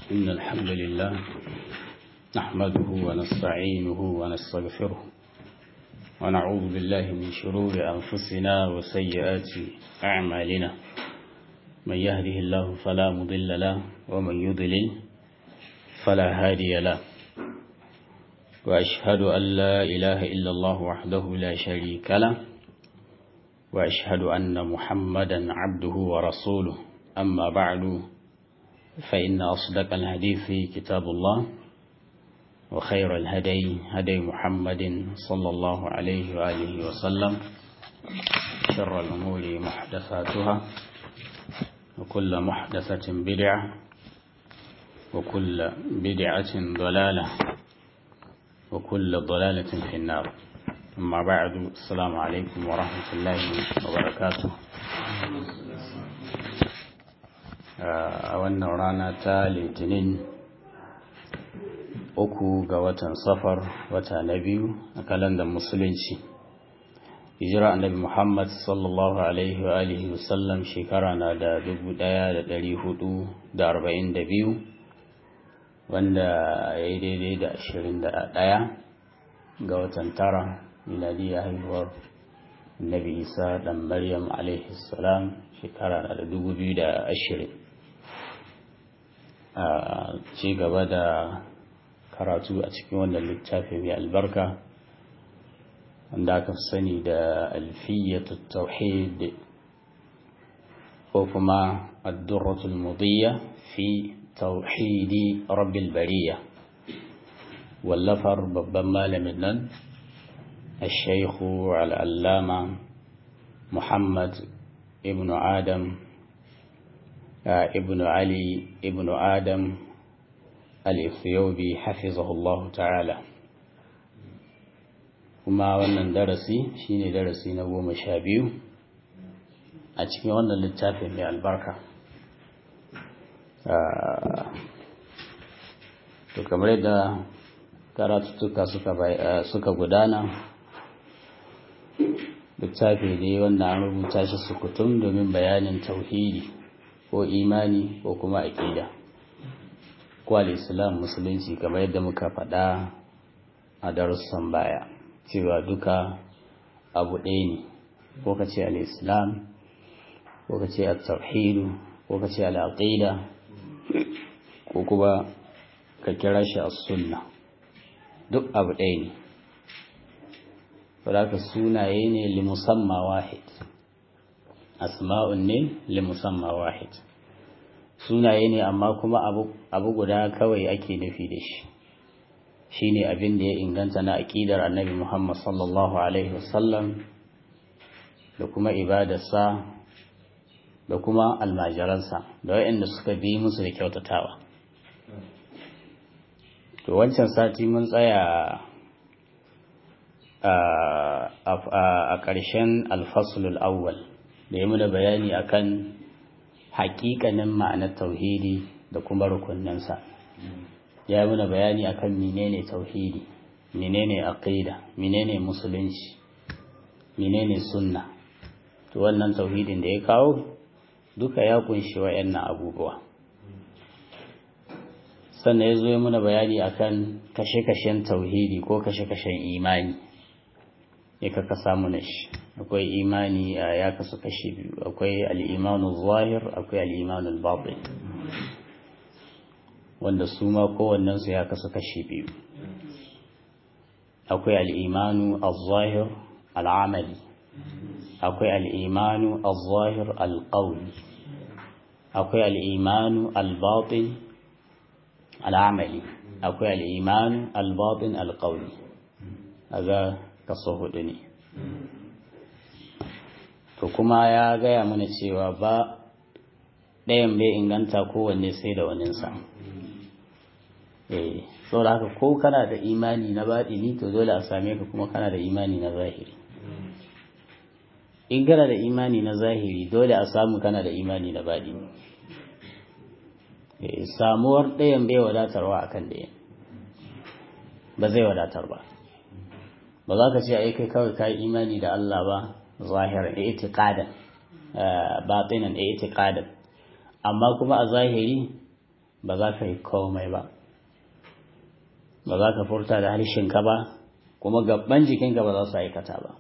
إن الحمد لله نحمده ونستعينه ونستغفره ونعوذ بالله من شرور أنفسنا وسيئات أعمالنا من يهده الله فلا مضل له ومن يضلل فلا هادي له وأشهد أن لا إله إلا الله وحده لا شريك له وأشهد أن محمدا عبده ورسوله أما بعد فإن أصدق الحديث كتاب الله وخير الهدي هدي محمد صلى الله عليه وآله وسلم شر الأمور محدثاتها وكل محدثة بدعة وكل بدعة ضلالة وكل ضلالة في النار أما بعد السلام عليكم ورحمة الله وبركاته a wannan rana ta litinin uku ga watan safar wata na biyu a kalandar musulunci hijira annabi muhammad sallallahu alaihi wa alihi wasallam shekara na da dubu daya da dari hudu da arba'in da biyu wanda ya yi daidai da ashirin da daya ga watan tara miladiyya haihuwar annabi isa dan maryam alaihi salam shekara na da dubu biyu da ashirin a ci gaba da karatu a cikin wannan littafi mai albarka wanda aka sani da alfiyyatu tauhid ko kuma addurratul mudiyya fi tauhidi rabbil bariya wallafar babban malamin nan الشيخ العلامة محمد ابن آدم ابن علي ابن آدم الإثيوبي حفظه الله تعالى kuma wannan darasi shine darasi na goma sha biyu a cikin wannan littafin mai albarka to kamar yadda karatuttuka suka gudana littafi ne wanda an rubuta shi sukutum domin bayanin tauhidi ko imani ko kuma aƙida ko al'islam musulunci kamar yadda muka faɗa a darussan baya cewa duka abu ɗaya ne ko ka ce al'islam ko ka ce al-tauhidu ko ka ce al'aƙida ko kuma ka kira shi a sunna duk abu ɗaya ne wadda sunaye ne limusamma wahid asma'un ne limusamma wahid sunaye ne amma kuma abu guda kawai ake nufi da shi shine abin da ya inganta na aƙidar annabi Muhammad sallallahu alaihi wasallam da kuma ibadarsa da kuma almajiransa da waɗanda suka bi musu da kyautatawa to wancan sati mun tsaya a ƙarshen alfasulul awwal da ya muna bayani akan haƙiƙanin ma'anar tauhidi da kuma rukunninsa ya muna bayani akan menene tauhidi menene aqida menene musulunci menene sunna to wannan tauhidin da ya kawo duka ya kunshi wayannan abubuwa sannan ya zo ya muna bayani akan kashe-kashen tauhidi ko kashe-kashen imani ya kaka samu na shi akwai imani ya kasu kashi biyu akwai al'imanu zahir akwai al'imanu batin wanda su ma kowannensu ya kasu kashi biyu akwai al'imanu al-zahir al'amali akwai al'imanu al-zahir al-qawli akwai al'imanu al-batin al'amali akwai al'imanu al-batin al-qawli aga kaso hudu ne to kuma ya gaya mana cewa ba ɗayan bai inganta kowanne sai da waninsa eh saboda haka ko kana da imani na baɗini to dole a same ka kuma kana da imani na zahiri in kana da imani na zahiri dole a samu kana da imani na baɗini samuwar ɗayan bai wadatarwa akan ɗayan ba zai wadatar ba ba za ka ce ai kai kawai ka yi imani da Allah ba zahiran i'tiqadan batinan i'tiqadan amma kuma a zahiri ba za ka yi komai ba ba za ka furta da harshenka ba kuma gaban jikinka ba za su aikata ba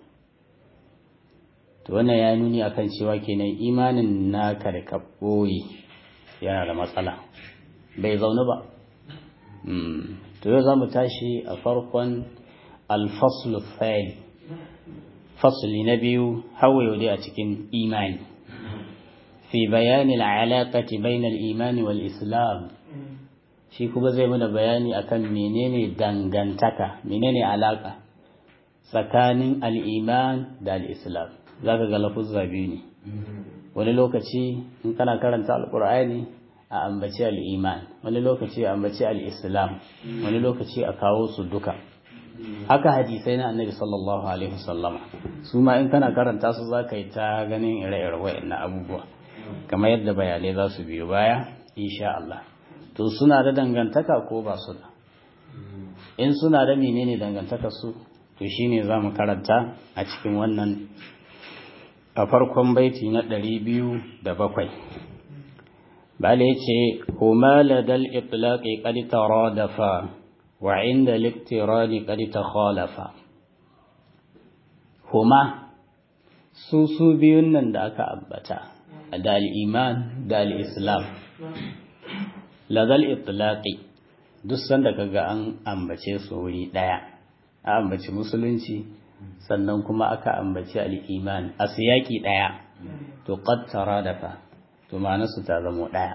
to wannan ya nuni akan cewa kenan imanin naka da ka ɓoye yana da matsala bai zaune ba to yau za mu tashi a farkon alfaslu fayil fasli na biyu hawaye dai a cikin imani fi bayani al'alaƙati bainal imani wal islam shi kuma zai mana bayani akan menene dangantaka menene alaƙa tsakanin al'iman da al'islam za ka ga lafuzza biyu ne wani lokaci in kana karanta alƙur'ani a ambaci al'iman wani lokaci a ambaci al'islam wani lokaci a kawo su duka haka hadisai na annabi sallallahu alaihi wasallama su ma in kana karanta su za ka yi ta ganin ire-ire wa'in abubuwa kamar yadda bayanai za su biyo baya insha Allah to suna da dangantaka ko ba su da in suna da menene dangantakar su to shine za mu karanta a cikin wannan a farkon baiti na ɗari biyu da bakwai bala ya ce huma ladal itlaqi qad taradafa wa inda liktirani qad takhalafa huma su su biyun nan da aka ambata da al-iman da al-islam ladal itlaqi duk sanda kaga an ambace su wuri daya a ambaci musulunci sannan kuma aka ambaci al'iman a siyaki ɗaya to ƙattara dafa to ma'anarsu ta zamo ɗaya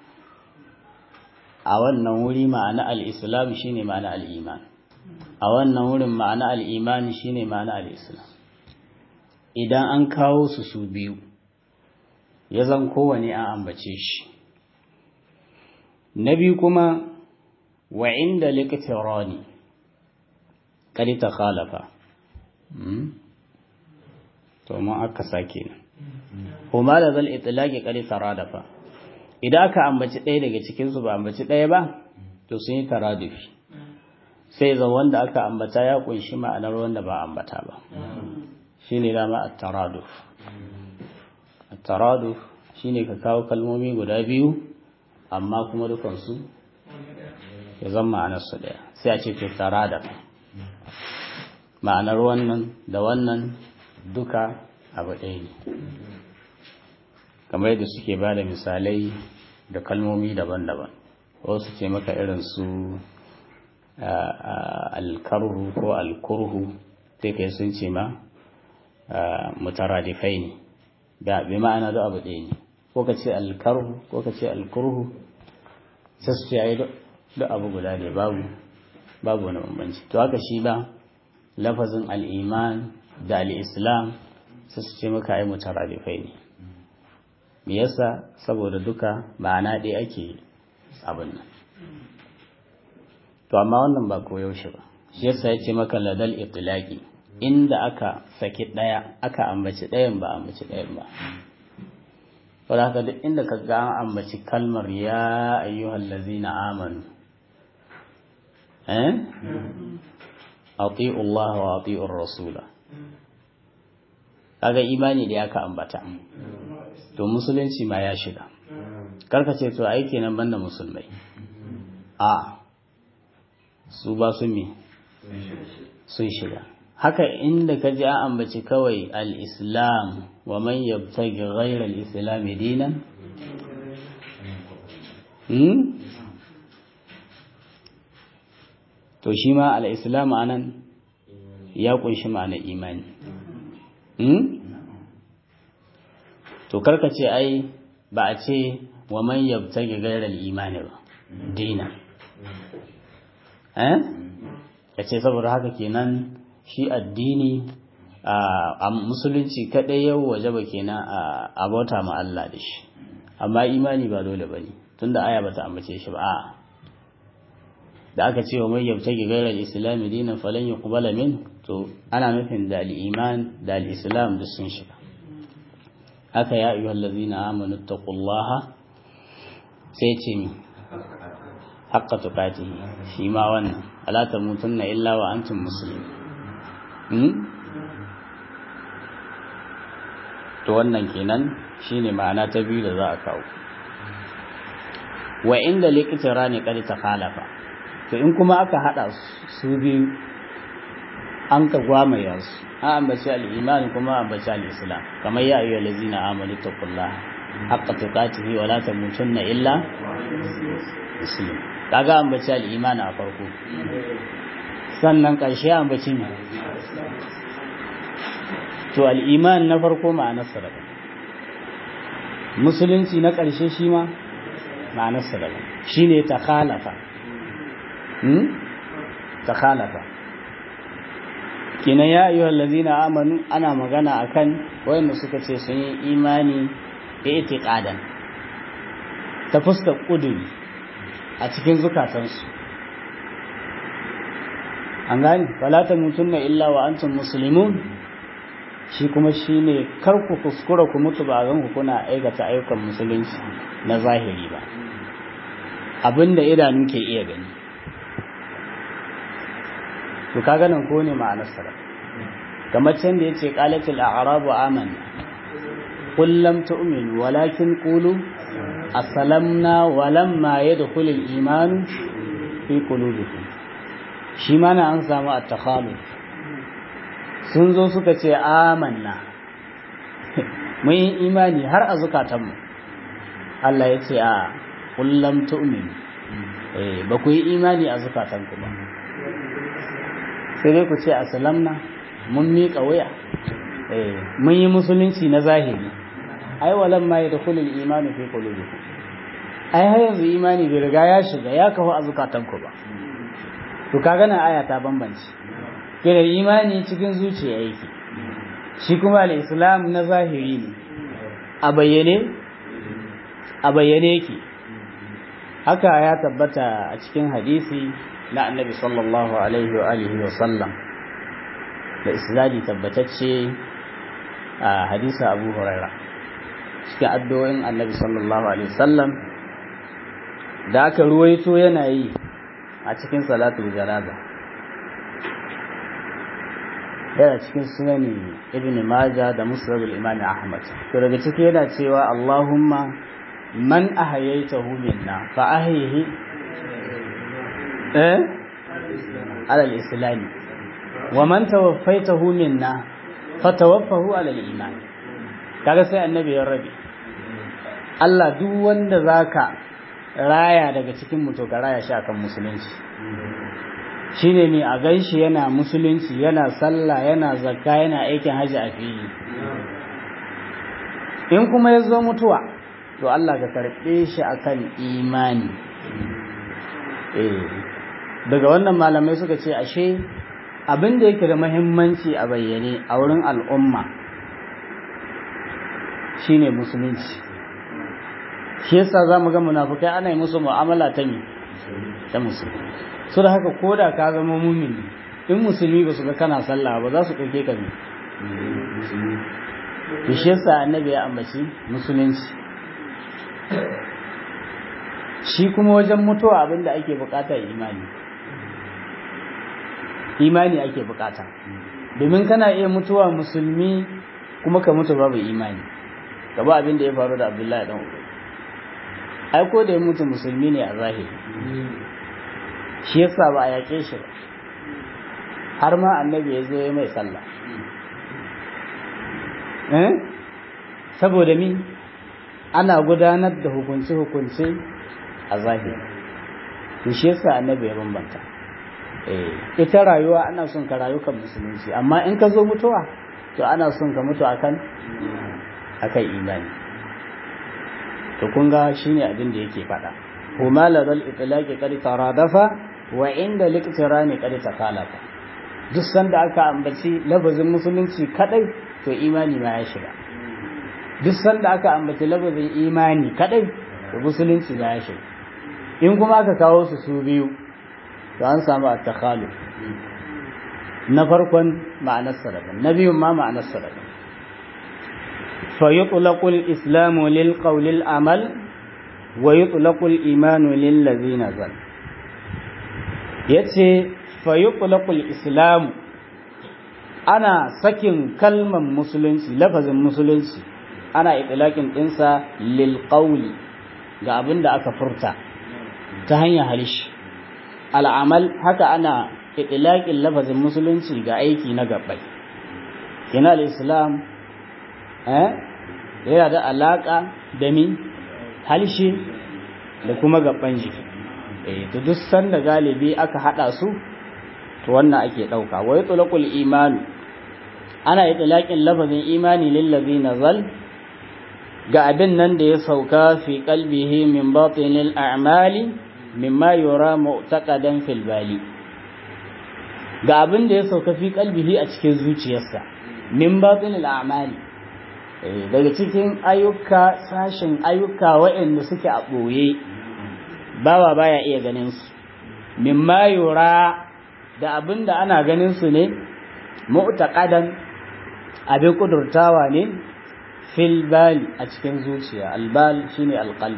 a wannan wuri ma'ana al'islam shi ne ma'ana al'iman a wannan wurin ma'ana al'iman shi ne ma'ana al'islam idan an kawo su su biyu ya zan kowane an ambace shi na biyu kuma wa inda likitirani kadi ta khalafa to mun aka sake nan kuma da zal itlaqi kadi taradafa idan aka ambaci ɗaya daga cikin su ba ambaci ɗaya ba to sun yi taradufi sai zan wanda aka ambata ya kunshi ma'anar wanda ba ambata ba shine dama at-taraduf at-taraduf shine ka kawo kalmomi guda biyu amma kuma dukansu ya zama ma'anar su ɗaya sai a ce to taradafa ma'anar wannan da wannan duka abu ɗaya ne kamar yadda suke ba da misalai da kalmomi daban-daban wasu ce maka irin su alkarhu ko alkurhu sai kai sun ce ma mutaradifai ne da bi ma'ana da abu ɗaya ne ko ka ce alkarhu ko ka ce alkurhu sai su ce ya yi duk abu guda ne babu babu wani bambanci to haka shi ba lafazin al'iman da al'islam su su ce maka ai mutaradifai ne me yasa saboda duka ma'ana ɗaya ake abin nan to amma wannan ba koyaushe ba shi yasa ya ce maka ladal itlaqi inda aka saki ɗaya aka ambaci ɗayan ba ambaci ɗayan ba saboda haka duk inda ka ga an ambaci kalmar ya ayyuhal ladzina amanu eh ati'u Allah wa ati'ur rasula kaga imani da aka ambata to musulunci ma ya shiga karka ce to ai kenan banda musulmai a su ba su mi sun shiga haka inda ka ji an ambaci kawai al-islam wa man yabtaghi ghayra al-islam dinan to shi ma al'islam a nan ya kunshi ma'ana imani to karka ce ai ba a ce wa man yabtagi gairar imani ba dina eh ya ce saboda haka kenan shi addini a musulunci kaɗai yau waje ba kenan a bauta ma Allah da shi amma imani ba dole ba ne tunda aya ba ta ambace shi ba a'a da aka ce wa mai yabtagi gairar islami dinan falan yi kubala min to ana nufin da al'iman da al'islam da sun shiga haka ya ayyuhal lazina amanu taqullaha sai ce mi haqqa tuqatihi shi ma wannan ala tamutunna illa wa antum muslimun to wannan kenan shine ma'ana ta biyu da za a kawo wa inda likitira ne kadi ta khalafa to in kuma aka hada su biyu an ka gwamaya su an ambaci al-iman kuma ambaci al-islam kamar ya ayyuhal ladzina amanu taqullaha haqqa tuqatihi wa la tamutunna illa muslim kaga ambaci al-iman a farko sannan karshe ambaci ne to al-iman na farko ma'anar sa musulunci na karshe shi ma ma'anar sa shine ta khalafa hmm ta khalafa kina ya ayyuhal ladzina amanu ana magana akan wayanda suka ce sun yi imani i'tiqadan ta fuskar kuduri a cikin zukatansu an gani fala tamutunna illa wa antum muslimun shi kuma shine kar ku kuskura ku mutu ba gan ku kuna aikata ayyukan musulunci na zahiri ba abinda idanu ke iya gani to kaga nan ko ne ma'anar sa kamar can da yace qalatil a'rabu amanna qul lam tu'minu walakin qulu aslamna walamma yadkhulul iman fi qulubikum shi mana an samu at-takhaluf sun zo suka ce amanna mun yi imani har a zukatanmu Allah ya ce a qul lam tu'minu eh ba ku yi imani a zukatanku ba sai dai ku ce asalamna mun miƙa wuya mun yi musulunci na zahiri ai walan ma yadkhulul imanu fi qulubikum ai har yanzu imani bai riga ya shiga ya kafu a zukatanku ba to kaga nan aya ta bambance kira imani cikin zuciya yake shi kuma al-islam na zahiri ne a bayyane a bayyane yake haka ya tabbata a cikin hadisi na annabi sallallahu alaihi wa alihi wa sallam da isnadi tabbatacce a hadisa abu huraira cikin addu'o'in annabi sallallahu alaihi wa sallam da aka ruwaito yana yi a cikin salatul janaza yana cikin sunani ibn majah da musnad al-imam ahmad to daga ciki yana cewa allahumma man ahyaytahu minna fa ahyihi eh ala al-islam wa man tawaffaitahu minna fatawaffahu ala al-iman kaga sai annabi ya rabi Allah duk wanda zaka raya daga cikin mu to ka raya shi akan musulunci shine ne a ganshi yana musulunci yana sallah yana zakka yana aikin haji a fili in kuma ya zo mutuwa to Allah ka karɓe shi akan imani eh daga wannan malamai suka ce ashe abin da yake da mahimmanci a bayyane a wurin al'umma shine musulunci shi yasa za mu ga munafukai ana yi musu mu'amala ta ne ta musulmi su da haka ko da ka zama mumini in musulmi ba su ga kana sallah ba za su ɗauke ka ne da shi yasa annabi ya ambaci musulunci shi kuma wajen mutuwa abin da ake bukata imani imani ake bukata domin kana iya mutuwa musulmi kuma ka mutu babu imani gaba abin da ya faru da abdullahi dan ubai ai ko da ya mutu musulmi ne a zahiri shi yasa ba a yaƙe shi ba har ma annabi ya zo ya mai sallah eh saboda mi ana gudanar da hukunce-hukunce a zahiri to shi yasa annabi ya bambanta ita rayuwa ana son ka rayu kan musulunci amma in ka zo mutuwa to ana son ka mutu akan akan imani to kun ga shine abin da yake faɗa huma ladal itlaqi qad taradafa wa inda liqtirani qad takalafa duk sanda aka ambaci lafazin musulunci kadai to imani ma ya shiga duk sanda aka ambaci lafazin imani kadai to musulunci ma ya shiga in kuma aka kawo su su biyu to an samu at-takhalu na farkon ma'anar daban na biyun ma ma'anar daban fa yutlaqu al-islamu lil qawli al-amal wa yutlaqu al-imanu lil ladina zal yace fa yutlaqu al-islamu ana sakin kalman musulunci lafazin musulunci ana itlaqin dinsa lil qawli ga abin da aka furta ta hanyar halishi al'amal haka ana itilaƙin lafazin musulunci ga aiki na gabbai kina islam eh yana da alaƙa da min halishi da kuma gabban jiki eh to duk sanda galibi aka hada su to wannan ake dauka wa yutlaqul iman ana itlaqin lafazin imani lil ladina zal ga abin nan da ya sauka fi qalbihi min batinil a'mali mimma yura mu'taqadan fil bali ga abin da ya sauka fi qalbihi a cikin zuciyarsa min batinil a'mali daga cikin ayyuka sashin ayyuka waɗanda suke a ɓoye bawa baya iya ganin su mimma yura da abin da ana ganin su ne mu'taqadan abin kudurtawa ne fil bali a cikin zuciya albal shine alqalb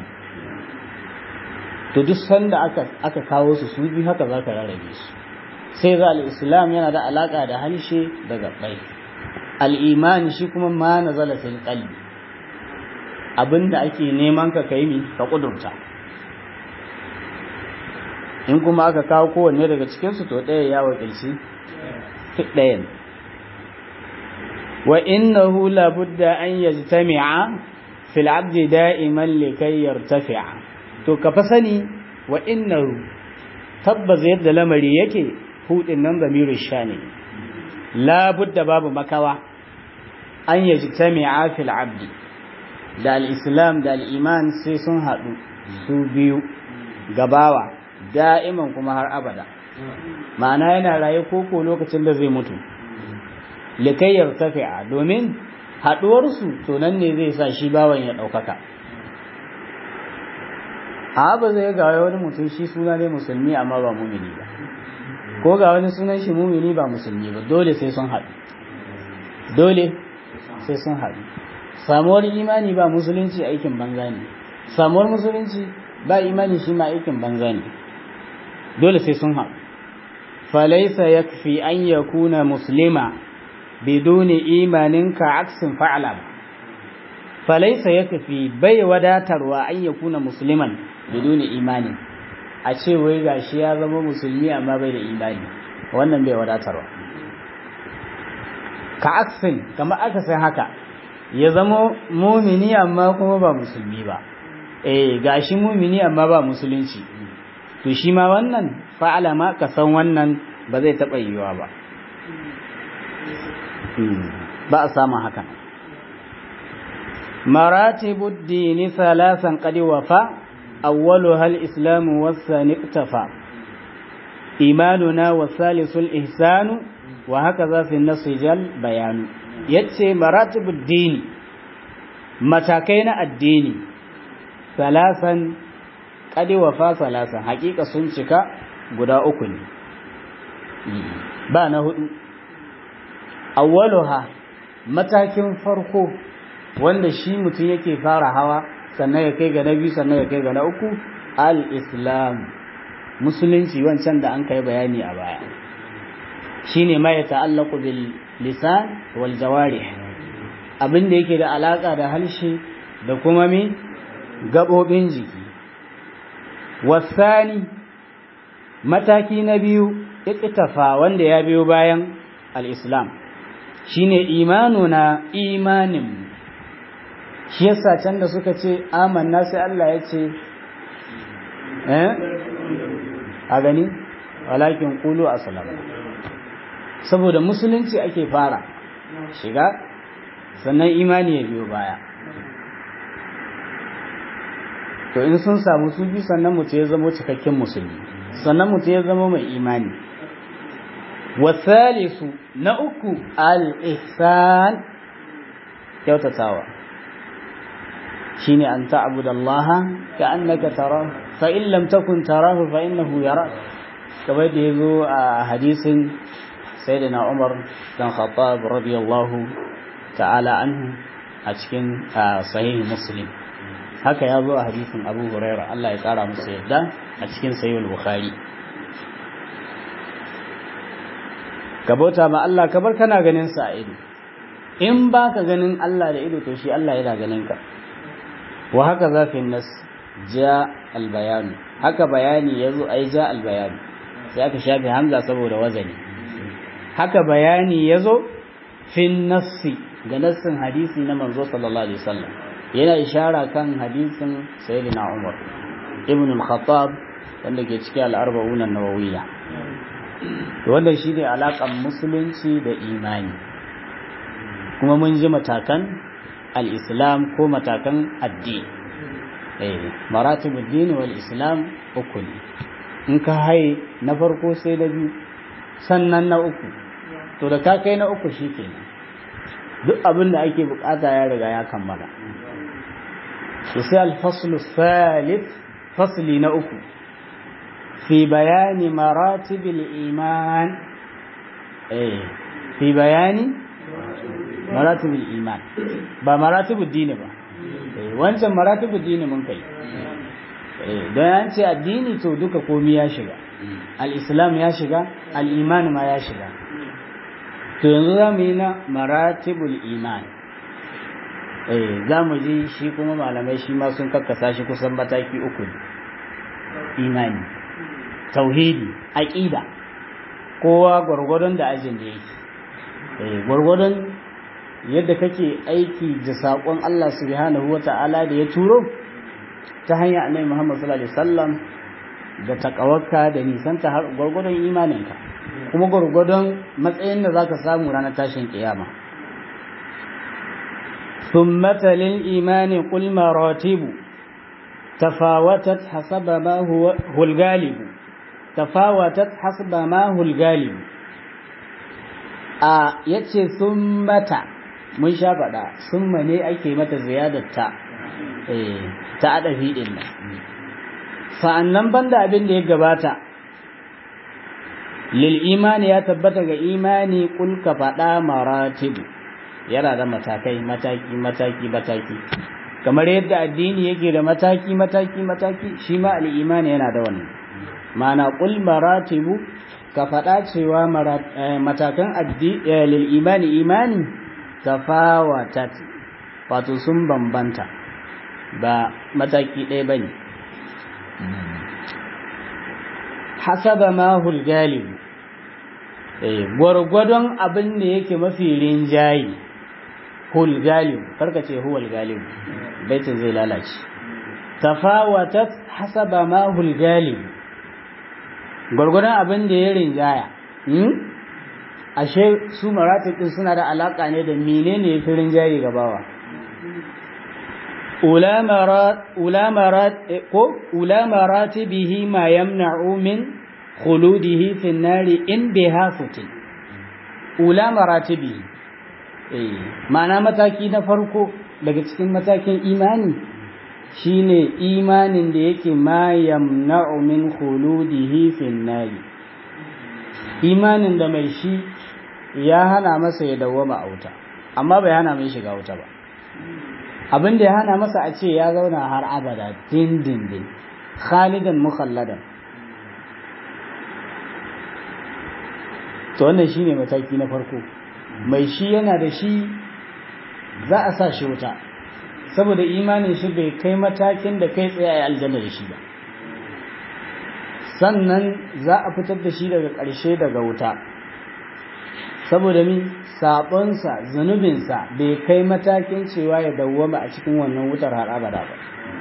to duk sanda aka aka kawo su su bi haka zaka rarrabe su sai za al-islam yana da alaka da harshe da gabbai al-iman shi kuma ma nazala fil qalbi abinda ake neman ka kai mi ka kudurta in kuma aka kawo kowanne daga cikinsu to ɗaya ya wakilci ɗayan wa innahu labudda an yajtami'a fil abdi da'iman likay yartafi'a to ka fa sani wa innahu tabbas yadda lamari yake hudin nan zamirin shani labudda babu makawa an yajtami'a fil abdi da al-islam da al-iman sai sun haɗu su biyu gabawa da'iman kuma har abada ma'ana yana raye koko lokacin da zai mutu likayyar tafi'a domin haɗuwarsu to nan ne zai sa shi bawan ya ɗaukaka a ba zai ga wani mutum shi suna ne musulmi amma ba mumini ba ko ga wani sunan shi mumini ba musulmi ba dole sai sun haɗu dole sai sun haɗu samuwar imani ba musulunci aikin banza ne samuwar musulunci ba imani shi ma aikin banza ne dole sai sun haɗu falaisa yakfi an yakuna muslima biduni imanin ka aksin fa'ala falaisa yakfi bai wadatarwa an yakuna musliman biduni imanin a ce wai gashi ya zama musulmi amma bai da imani wannan bai wadatarwa ka aksin kamar aka san haka ya zama mumini amma kuma ba musulmi ba eh gashi mumini amma ba musulunci to shi ma wannan fa'ala ma ka san wannan ba zai taɓa yiwuwa ba ba a samun hakan maratibu dini salasan qad wafa awwaluha al-islam was-sani iktafa imanuna was-salisu al-ihsanu wa hakaza fi an-nass jal bayanu yace maratibu dini matakai na addini salasan kadi wafa salasa hakika sun cika guda uku ne ba na hudu awwaluha matakin farko wanda shi mutum yake fara hawa sannan ya kai ga na biyu sannan ya kai ga na uku al-islam musulunci wancan da an kai bayani a baya shine ma ya ta'allaqu bil lisan wal jawarih abin da yake da alaka da harshe da kuma mi gabobin jiki wasani mataki na biyu iqtafa wanda ya biyo bayan al-islam shine imanuna imanin shi yasa can da suka ce amanna sai Allah ya ce eh a gani walakin qulu aslam saboda musulunci ake fara shiga sannan imani ya biyo baya to in sun samu su bi sannan mutum ya zama cikakken musulmi sannan mutum ya zama mai imani wasalisu na uku al-ihsan kyautatawa shine an ta'budu Allah ka'annaka tarahu fa in lam takun tarahu fa innahu yarak kamar da yazo a hadisin sayyidina Umar dan Khattab radiyallahu ta'ala anhu a cikin sahih Muslim haka ya zo a hadisin Abu Hurairah Allah ya kara masa yadda a cikin sahih Bukhari ka bauta ma Allah ka bar kana ganin sa a ido in baka ganin Allah da ido to shi Allah yana ganin ka wa haka zafin nas ja albayanu haka bayani yazo ai ja albayanu sai aka shafe hamza saboda wazani haka bayani yazo fin nassi ga nassin hadisi na manzo sallallahu alaihi wasallam yana ishara kan hadisin sayyidina Umar ibn al-Khattab wanda ke cikin al-arba'un an-nawawiyya to wannan shine alakan musulunci da imani kuma mun ji matakan al-islam ko matakan addini eh maratibud din wal islam uku ne in ka haye na farko sai na biyu sannan na uku to da ka kai na uku shikenan duk abin da ake bukata ya riga ya kammala to sai al-faslu thalith fasli na uku fi bayani maratibil iman eh fi bayani maratibil iman ba maratibud dini ba eh wancan maratibud dini mun kai eh don an ce addini to duka komai ya shiga al-islam ya shiga al-iman ma ya shiga to yanzu za mu yi na maratibul iman eh za mu ji shi kuma malamai shi ma sun kakkasa shi kusan mataki uku ne imani tauhidi aqida kowa gwargwadon da ajin da yake eh gwargwadon yadda kake aiki da sakon Allah subhanahu wata'ala da ya turo ta hanyar annabi Muhammad sallallahu alaihi wasallam da takawarka da nisanta har gwargwadon imaninka kuma gwargwadon matsayin da zaka samu ranar tashin kiyama ثم للإيمان قل مراتب تفاوتت حسب ما هو, هو الغالب تفاوتت حسب ما هو الغالب a yace summata mun sha faɗa summa ne ake mata ziyadar ta eh ta adafi din nan sa'annan banda abin da ya gabata lil imani ya tabbata ga imani kul ka faɗa maratibu yana da matakai mataki mataki mataki kamar yadda addini yake da mataki mataki mataki shi ma al'imani yana da wannan mana qul maratibu ka faɗa cewa matakan lil imani imani tafawatat wato sun bambanta ba mataki ɗaya bane hasaba ma hul galib gwargwadon abin da yake mafi rinjayi hul galib karka ce huwal galib baitin zai lalace tafawatat hasaba ma hul galib gwargwadon abin da ya rinjaya ashe su maratib din suna da alaka ne da menene ya fi rinjaye gabawa ula maratibihi ma yamna'u min khuludihi fi nari in biha futin ula maratibihi ma'ana mataki na farko daga cikin matakin imani shine imanin da yake ma yamna'u min khuludihi fin nari imanin da mai shi ya hana masa ya dawwama a wuta amma bai hana mai shiga wuta ba abin da ya hana masa a ce ya zauna har abada dindindin khalidan mukhalladan to wannan shine mataki na farko mai shi yana da shi za a sa shi wuta saboda imanin shi bai kai matakin da kai tsaye a aljanna da shi ba sannan za a fitar da shi daga ƙarshe daga wuta saboda mi sabonsa zunubinsa bai kai matakin cewa ya dawwama a cikin wannan wutar har abada ba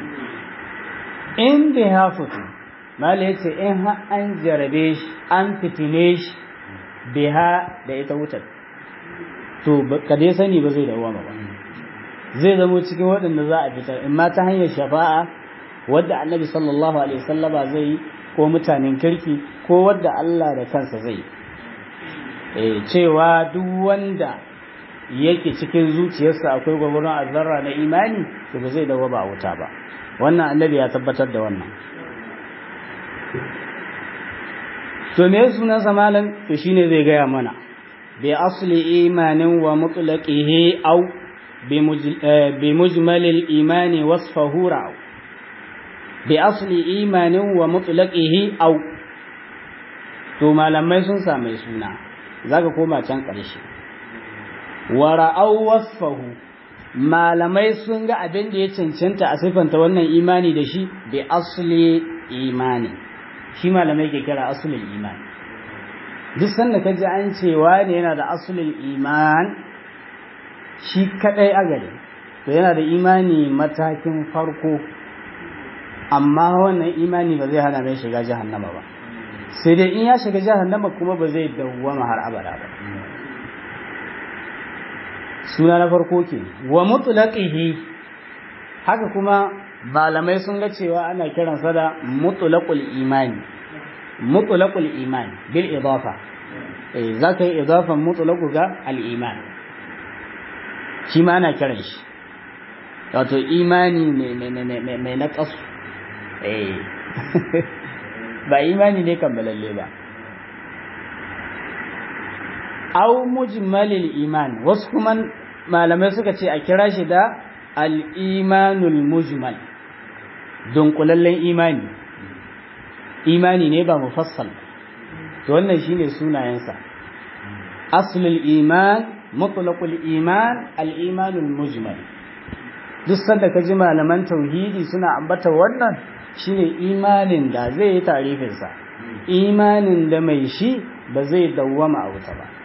in bai hafutu mala ya ce in an jarabe shi an fitine shi biha da ita wutar to ka dai sani ba zai dawwama ba zai zamo cikin waɗanda za a fitar in ma ta hanyar shafa'a wadda annabi sallallahu alaihi wasallama zai yi ko mutanen kirki ko wadda Allah da kansa zai yi cewa duk wanda yake cikin zuciyarsa akwai gwagwaron azarra na imani to ba zai dawo ba a wuta ba wannan annabi ya tabbatar da wannan to me sunan samalan to shine zai gaya mana bi asli imanin wa mutlaqihi aw bi mujmal al-imani wasfahu ra'u bi asli imanin wa mutlaqihi aw to malamai sun same suna zaka koma can ƙarshe wa ra'aw wasfahu malamai sun ga abin da ya cancanta a siffanta wannan imani da shi bi asli imani shi malamai ke kira asulul iman duk sanda ka ji an cewa ne yana da asulul iman shi kadai a gari to yana da imani matakin farko amma wannan imani ba zai hana mai shiga jahannama ba sai dai in ya shiga jahannama kuma ba zai dawwama har abada ba suna na farko ke wa mutlaqihi haka kuma malamai sun ga cewa ana kiransa da mutlaqul imani mutlaqul iman bil idafa eh zaka yi idafan mutlaqu ga al iman shi ma ana kiran shi wato imani mai mai na kasu eh ba imani ne kammalalle ba au mujmalil iman wasu kuma malamai suka ce a kira shi da al-imanul mujmal dunkulallen imani imani ne ba mufassal to wannan shine sunayensa aslul iman mutlaqul iman al-imanul mujmal duk sanda ka ji malaman tauhidi suna ambata wannan shine imanin da zai yi tarifinsa imanin da mai shi ba zai dawwama a wuta ba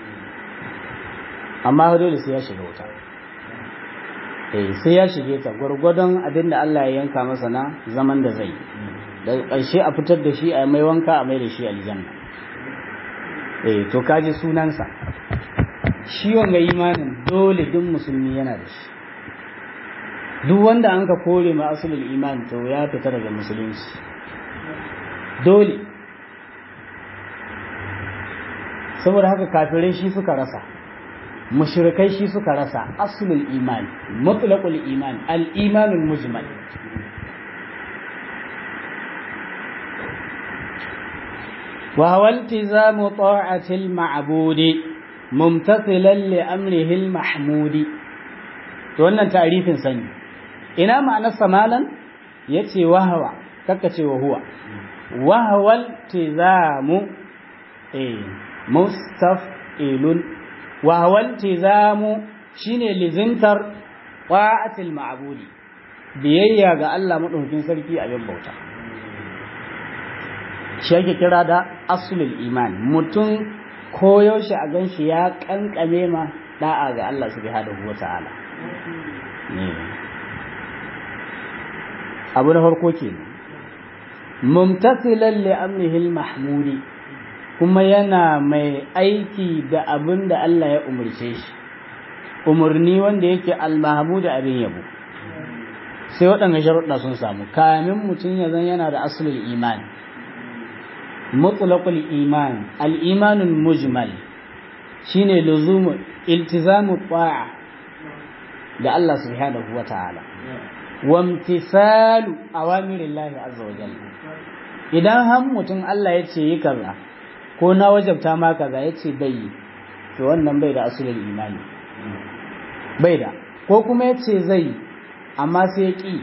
amma dole sai ya shiga wuta eh sai ya shige ta gwargwadon abin da Allah ya yanka masa na zaman da zai da ƙarshe a fitar da shi a mai wanka a mai da shi aljanna eh to kaji sunansa shi wanga imanin dole duk musulmi yana da shi duk wanda an ka kore ma asulul iman to ya fita daga musulunci dole saboda haka kafirai shi suka rasa mushrikai shi suka rasa asulul iman mutlaqul iman al imanul mujmal wa huwa iltizamu ta'ati al ma'budi mumtathilan li amrihi al mahmudi to wannan ta'rifin sani ina ma'anar samalan yace wahawa kaka ce wa huwa wahawal tizamu eh mustaf'ilun wahawal tizamu shine lizintar qa'atil ma'budi biyayya ga Allah madaukakin sarki a bin bauta shi yake kira da aslul iman mutum koyaushe a ganshi ya kankame ma da'a ga Allah subhanahu wata'ala abu na farko ke mumtasilan li amrihil mahmudi kuma yana mai aiki da abin da Allah ya umarce shi umarni wanda yake al-mahmud abin yabo sai waɗanda sharuɗa sun samu kamin mutum ya zan yana da asulul iman mutlaqul iman al-imanul mujmal shine luzumu iltizamu ta'a da Allah subhanahu wa ta'ala wamtisalu awamirillahi azza wa jalla idan har mutum Allah ya ce yi kaza ko na wajabta ma kaza ya ce bai yi to wannan bai da asulul imani bai da ko kuma ya ce zai amma sai ya ƙi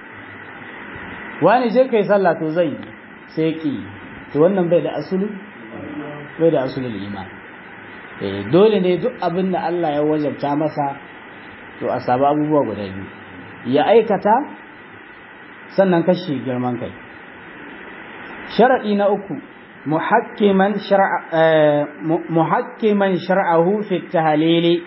wani je kai sallah to zai sai ya ƙi to wannan bai da asulul bai da asulul imani eh dole ne duk abin da Allah ya wajabta masa to a sabu abubuwa guda biyu ya aikata sannan kashi girman kai sharaɗi na uku muhakkiman shar'ahu fi tahalili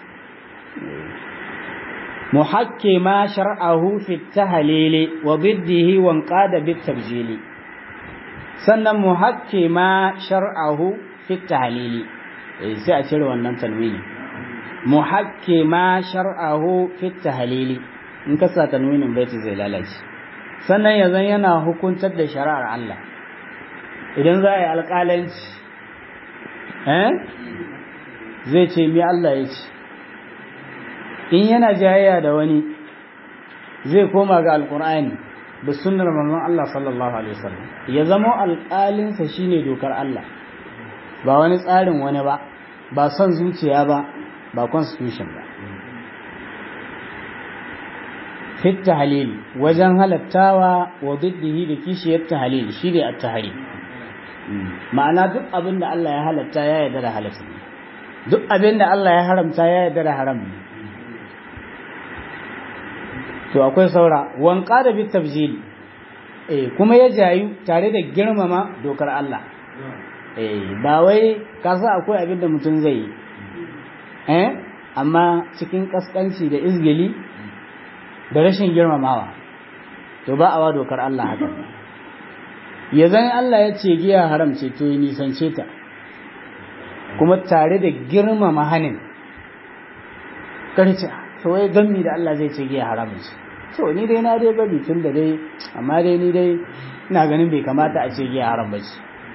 muhakkima shar'ahu fi tahalili wa biddihi wa qada bit tabjili sannan muhakkima shar'ahu fi tahalili sai a cire wannan tanwini muhakkima shar'ahu fi tahalili in ka sa tanwinin baiti zai lalace sannan yanzu yana hukuntar da shari'ar Allah idan za a yi alƙalanci eh zai ce mi Allah ya ce in yana jayayya da wani zai koma ga alƙur'ani da sunnar manzon Allah sallallahu alaihi wasallam ya zama alƙalinsa shine dokar Allah ba wani tsarin wani ba ba son zuciya ba ba constitution ba fit tahlil wajen halattawa wa diddihi da kishiyar tahlil shi ne at-tahrim ma'ana duk abin da Allah ya halatta ya yarda da halatta ne duk abin da Allah ya haramta ya yarda da haram ne to akwai saura wanka da bit tabjili eh kuma ya jayu tare da girmama dokar Allah eh ba wai kasa akwai abin da mutum zai yi eh amma cikin kaskanci da izgili da rashin girmamawa to ba a wa dokar Allah haka ya zan Allah ya ce giya haram ce to yi nisance ta kuma tare da girmama hanin karce to wai gammi da Allah zai ce giya haram ce to ni dai na dai bari tun da dai amma dai ni dai ina ganin bai kamata a ce giya haram ba ce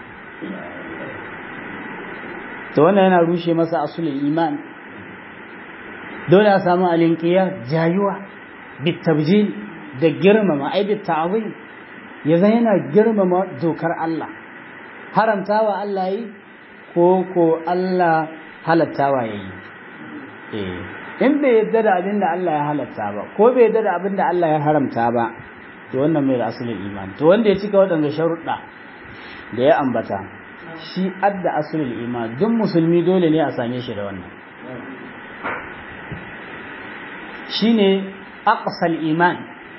to wannan yana rushe masa asulin iman dole a samu alinkiya jayuwa bitabjil da girmama ai bita'zim ya zan yana girmama dokar Allah haramtawa Allah yi ko ko Allah halattawa yayi eh in bai yadda da abin da Allah ya halatta ba ko bai yadda da abin da Allah ya haramta ba to wannan mai da asulin iman to wanda ya cika waɗanda sharuɗa da ya ambata shi adda asulul iman duk musulmi dole ne a same shi da wannan shine aqsal iman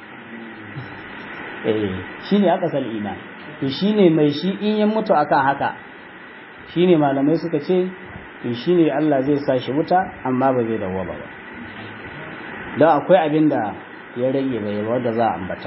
eh shine aqsal iman to shine mai shi in ya mutu akan haka shine malamai suka ce to shine Allah zai sa shi wuta amma ba zai dawo ba don akwai abin da ya rage bai wanda za a ambata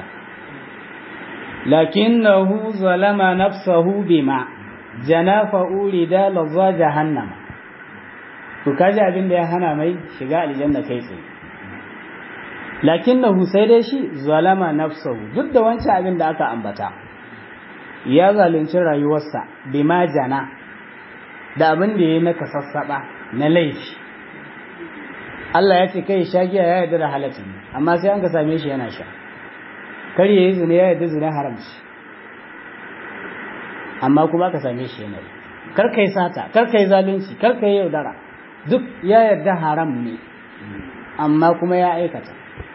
lakinnahu zalama nafsahu bima janafa urida lazza jahannama to kaji abin da ya hana mai shiga aljanna kai tsaye lakinnahu sai dai shi zalama nafsahu duk da wancan abin da aka ambata ya zalunci rayuwarsa bima jana da abin da ya naka sassaba na laifi Allah ya ce kai sha giya ya yarda da halatta amma sai an ka same shi yana sha kar yayi zina ya yarda zina haramci amma kuma ka same shi yana kar kai sata kar kai zalunci kar kai yaudara duk ya yarda haram ne amma kuma ya aikata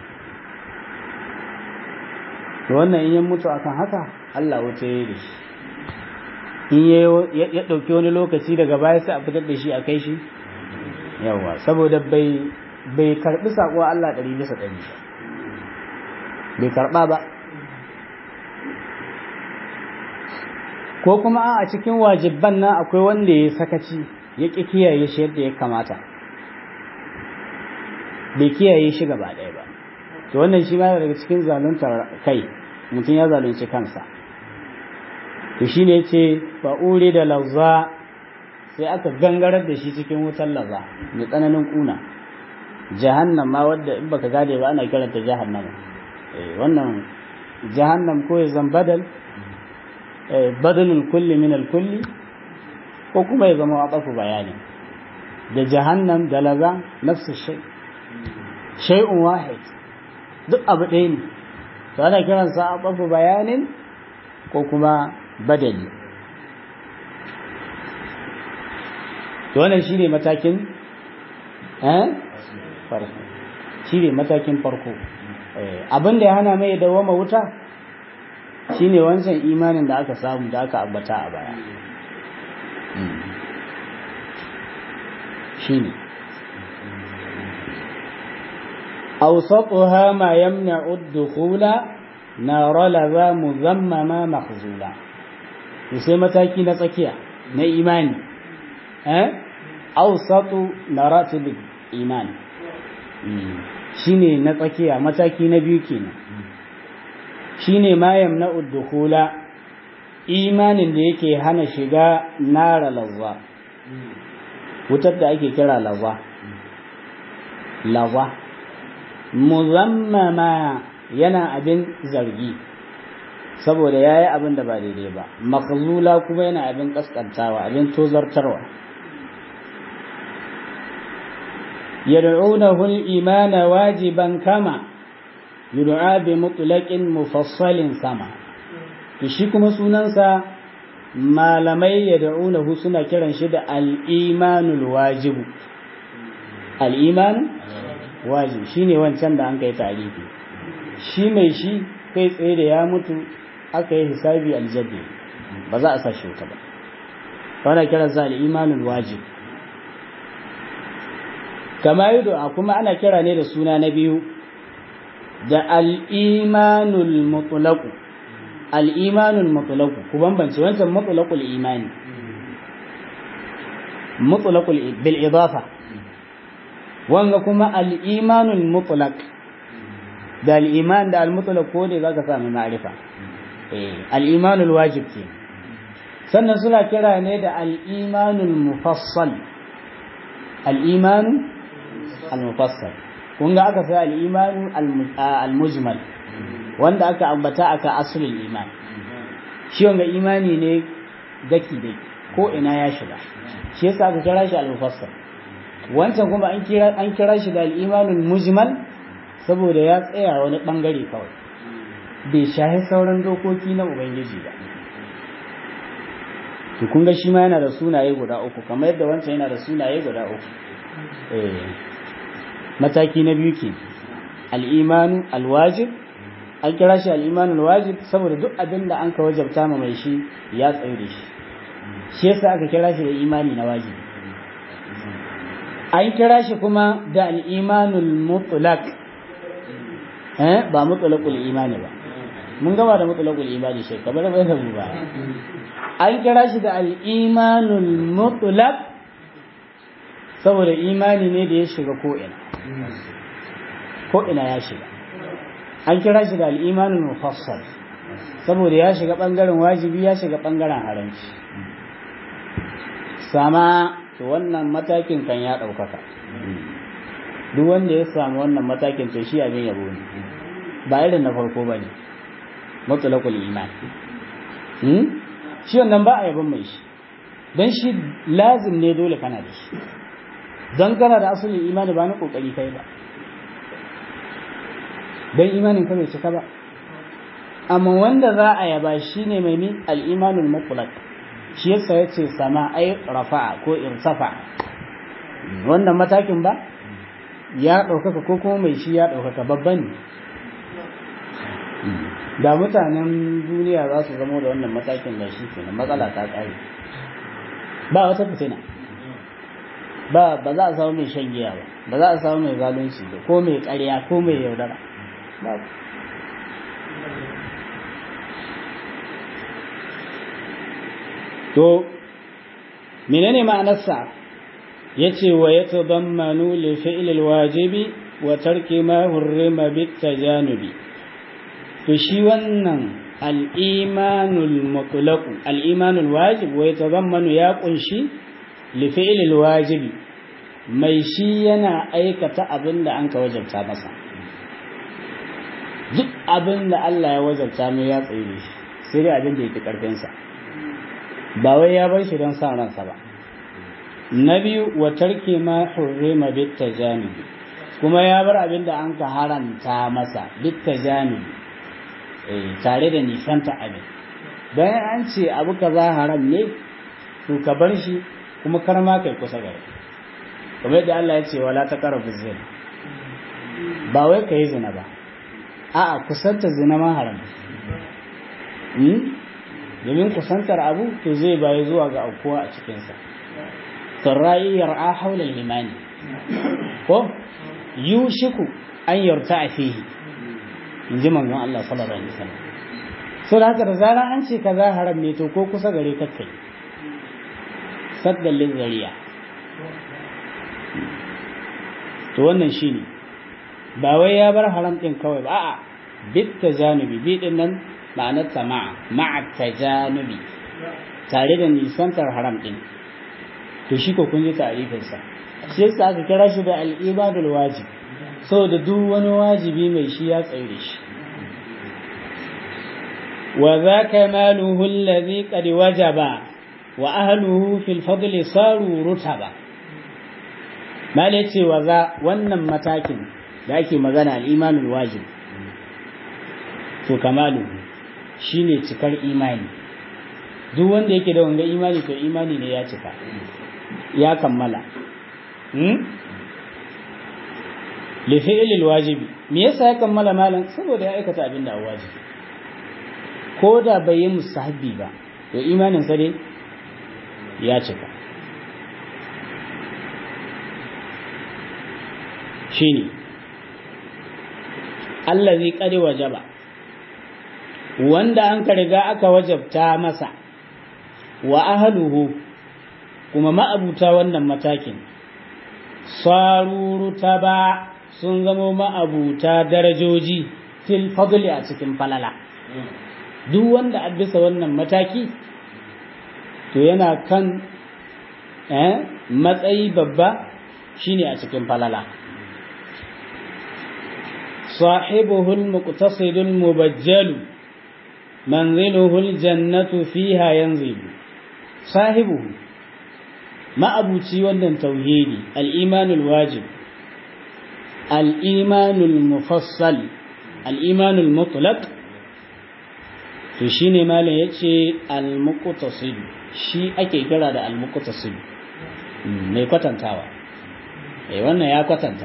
to wannan in ya mutu akan haka Allah wuce ya da shi in ya ɗauki wani lokaci daga baya sai a fitar da shi a kai shi yawa saboda bai bai karbi sako Allah ɗari bisa ɗari bai karɓa ba ko kuma a cikin wajibban nan akwai wanda ya sakaci ya ƙi kiyaye shi yadda ya kamata bai kiyaye shi gaba ɗaya ba to wannan shi ma daga cikin zaluntar kai mutum ya zalunci kansa to shi ne ce ba'uri da lauza sai aka gangarar da shi cikin wutar laza mai tsananin kuna jahannam ma wadda in baka gade ba ana kiranta jahannama wannan jahannam ko ya zan badal badalul kulli min kulli ko kuma ya zama waƙafu bayani da jahannam da laza nafsu shay shay'un wahid duk abu ɗaya ne to ana kiransa waƙafu bayanin ko kuma badali to wannan shine matakin eh farko shine matakin farko abin da ya hana mai dawama wuta shine wancan imanin da aka samu da aka ambata a baya shine أوسطها ما يمنع الدخول نار لذا مذمما مخزولا sai mataki na tsakiya na imani eh awsatu maratib iman shine na tsakiya mataki na biyu kenan shine ma yamna'u dukhula imanin da yake hana shiga nara lazza wutar da ake kira lazza lazza muzammama yana abin zargi saboda ya yi abin da ba daidai ba makazula kuma yana abin kaskantawa abin tozartarwa yad'unahu al-imana wajiban kama yud'a bi mutlaqin mufassalin sama to shi kuma sunansa malamai yad'unahu suna kiran shi da al-imanul wajib al-iman wajib shine wancan da an kai tarihi shi mai shi kai tsaye da ya mutu aka yi hisabi aljabi ba za a sa shi wuta ba wanda kira za al-imanul wajib kama yudu kuma ana kira ne da suna na biyu da al-imanul mutlaq al-imanul mutlaq ku bambance wancan mutlaqul imani mutlaqul bil idafa wanga kuma al-imanul mutlaq da al-iman da al-mutlaq ko ne zaka samu ma'rifa eh al-imanul wajib ke sannan suna kira ne da al-imanul mufassal al-imanu al-mufassal kun ga aka sai al-imanu al-mujmal wanda aka ambata aka asulul iman shi wanga imani ne daki daki ko ina ya shiga shi yasa aka kira shi al-mufassal wancan kuma an kira an kira shi da al-imanul mujmal saboda ya tsaya wani bangare kawai bai shahi sauran dokoki na ubangiji ba to kun ga shi ma yana da sunaye guda uku kamar yadda wancan yana da sunaye guda uku eh mataki na biyu ke al-imanu al-wajib an kira shi al-imanu al-wajib saboda duk abin da an ka wajabta ma mai shi ya tsaye da shi shi yasa aka kira shi da imani na wajibi an kira shi kuma da al-imanul mutlaq eh ba mutlaqul imani ba mun gama da mutlaqul imani shi kamar bai da mu ba an kira shi da al-imanul mutlaq saboda imani ne da ya shiga ko ina ko ina ya shiga an kira shi da al-imanul mufassal saboda ya shiga bangaren wajibi ya shiga bangaren haramci sama to wannan matakin kan ya ɗaukaka duk wanda ya samu wannan matakin to shi abin yabo ne ba irin na farko ba ne matsalakul iman shi wannan ba a yabon mai shi don shi lazim ne dole kana da shi don kana da asalin imani ba na kokari kai ba don imanin ka bai cika ba amma wanda za a yaba shi ne mai min al'imanul mutlaq shi yasa ya ce sama ai rafa'a ko irsafa wannan matakin ba ya ɗaukaka ko kuma mai shi ya ɗaukaka babban ne da mutanen duniya za su zama da wannan matakin da shi kenan matsala ta ƙare ba wata fitina ba ba za a samu mai shan giya ba ba za a samu mai zalunci ba ko mai ƙarya ko mai yaudara ba to menene ma'anarsa yace wa yatadammanu li fi'l al-wajibi wa tarki ma hurrima bit tajanubi to shi wannan al-imanul mutlaq al-imanul wajib wa yatadammanu ya kunshi li fi'l al-wajibi mai shi yana aikata abinda an ka wajabta masa duk abinda Allah ya wajabta mai ya tsaye shi sai dai abinda yake karfin sa ba wai ya bar shi don sa ransa ba na biyu wa tarki ma hurrima bit tajanibi kuma ya bar abin da an ka haranta masa bit tajanibi eh tare da nisanta abin bayan an ce abu kaza haram ne to ka bar shi kuma kar ma kai kusa gare kamar yadda Allah ya ce wala taqrabu zina ba wai kai zina ba a'a kusanta zina ma haram domin kusantar abu to zai bayi zuwa ga aukuwa a cikinsa sarrayi yar'a haula limani ko yushiku an yarta a fihi in ji manzon Allah sallallahu alaihi wasallam so da haka da zarar an ce kaza haram ne to ko kusa gare ka kai saddan lizariya to wannan shine ba wai ya bar haram din kawai ba a'a bit tajanubi bi din nan ma'anarta ma'a ma'a tajanubi tare da nisantar haram din to shi ko kun ji ta'rifinsa shi yasa aka kira shi da al-ibadul wajib saboda duk wani wajibi mai shi ya tsaye da shi wa zaka maluhu alladhi qad wajaba wa ahluhu fil fadli saru rutaba mal yace wa za wannan matakin da ake magana al-imanul wajib to kamaluhu shine cikar imani duk wanda yake da wanga imani to imani ne ya cika ya kammala hmm li fi'lil wajibi me yasa ya kammala malan saboda ya aikata abin da wajibi ko da bai yi mustahabbi ba to imanin sa dai ya cika shine allazi qad wajaba wanda an ka riga aka wajabta masa wa ahluhu kuma ma'abuta wannan matakin saruruta ba sun zamo ma'abuta darajoji fil fadli a cikin falala duk wanda a bisa wannan mataki to yana kan matsayi babba shine a cikin falala صاحبه المقتصد المبجل منزله الجنة فيها ينزل صاحبه ما أبوتي ودن توحيدي الإيمان الواجب الإيمان المفصل الإيمان المطلق تشيني ما يتشي المقتصد shi ake kira da almuqtasid mai kwatantawa eh wannan ya kwatanta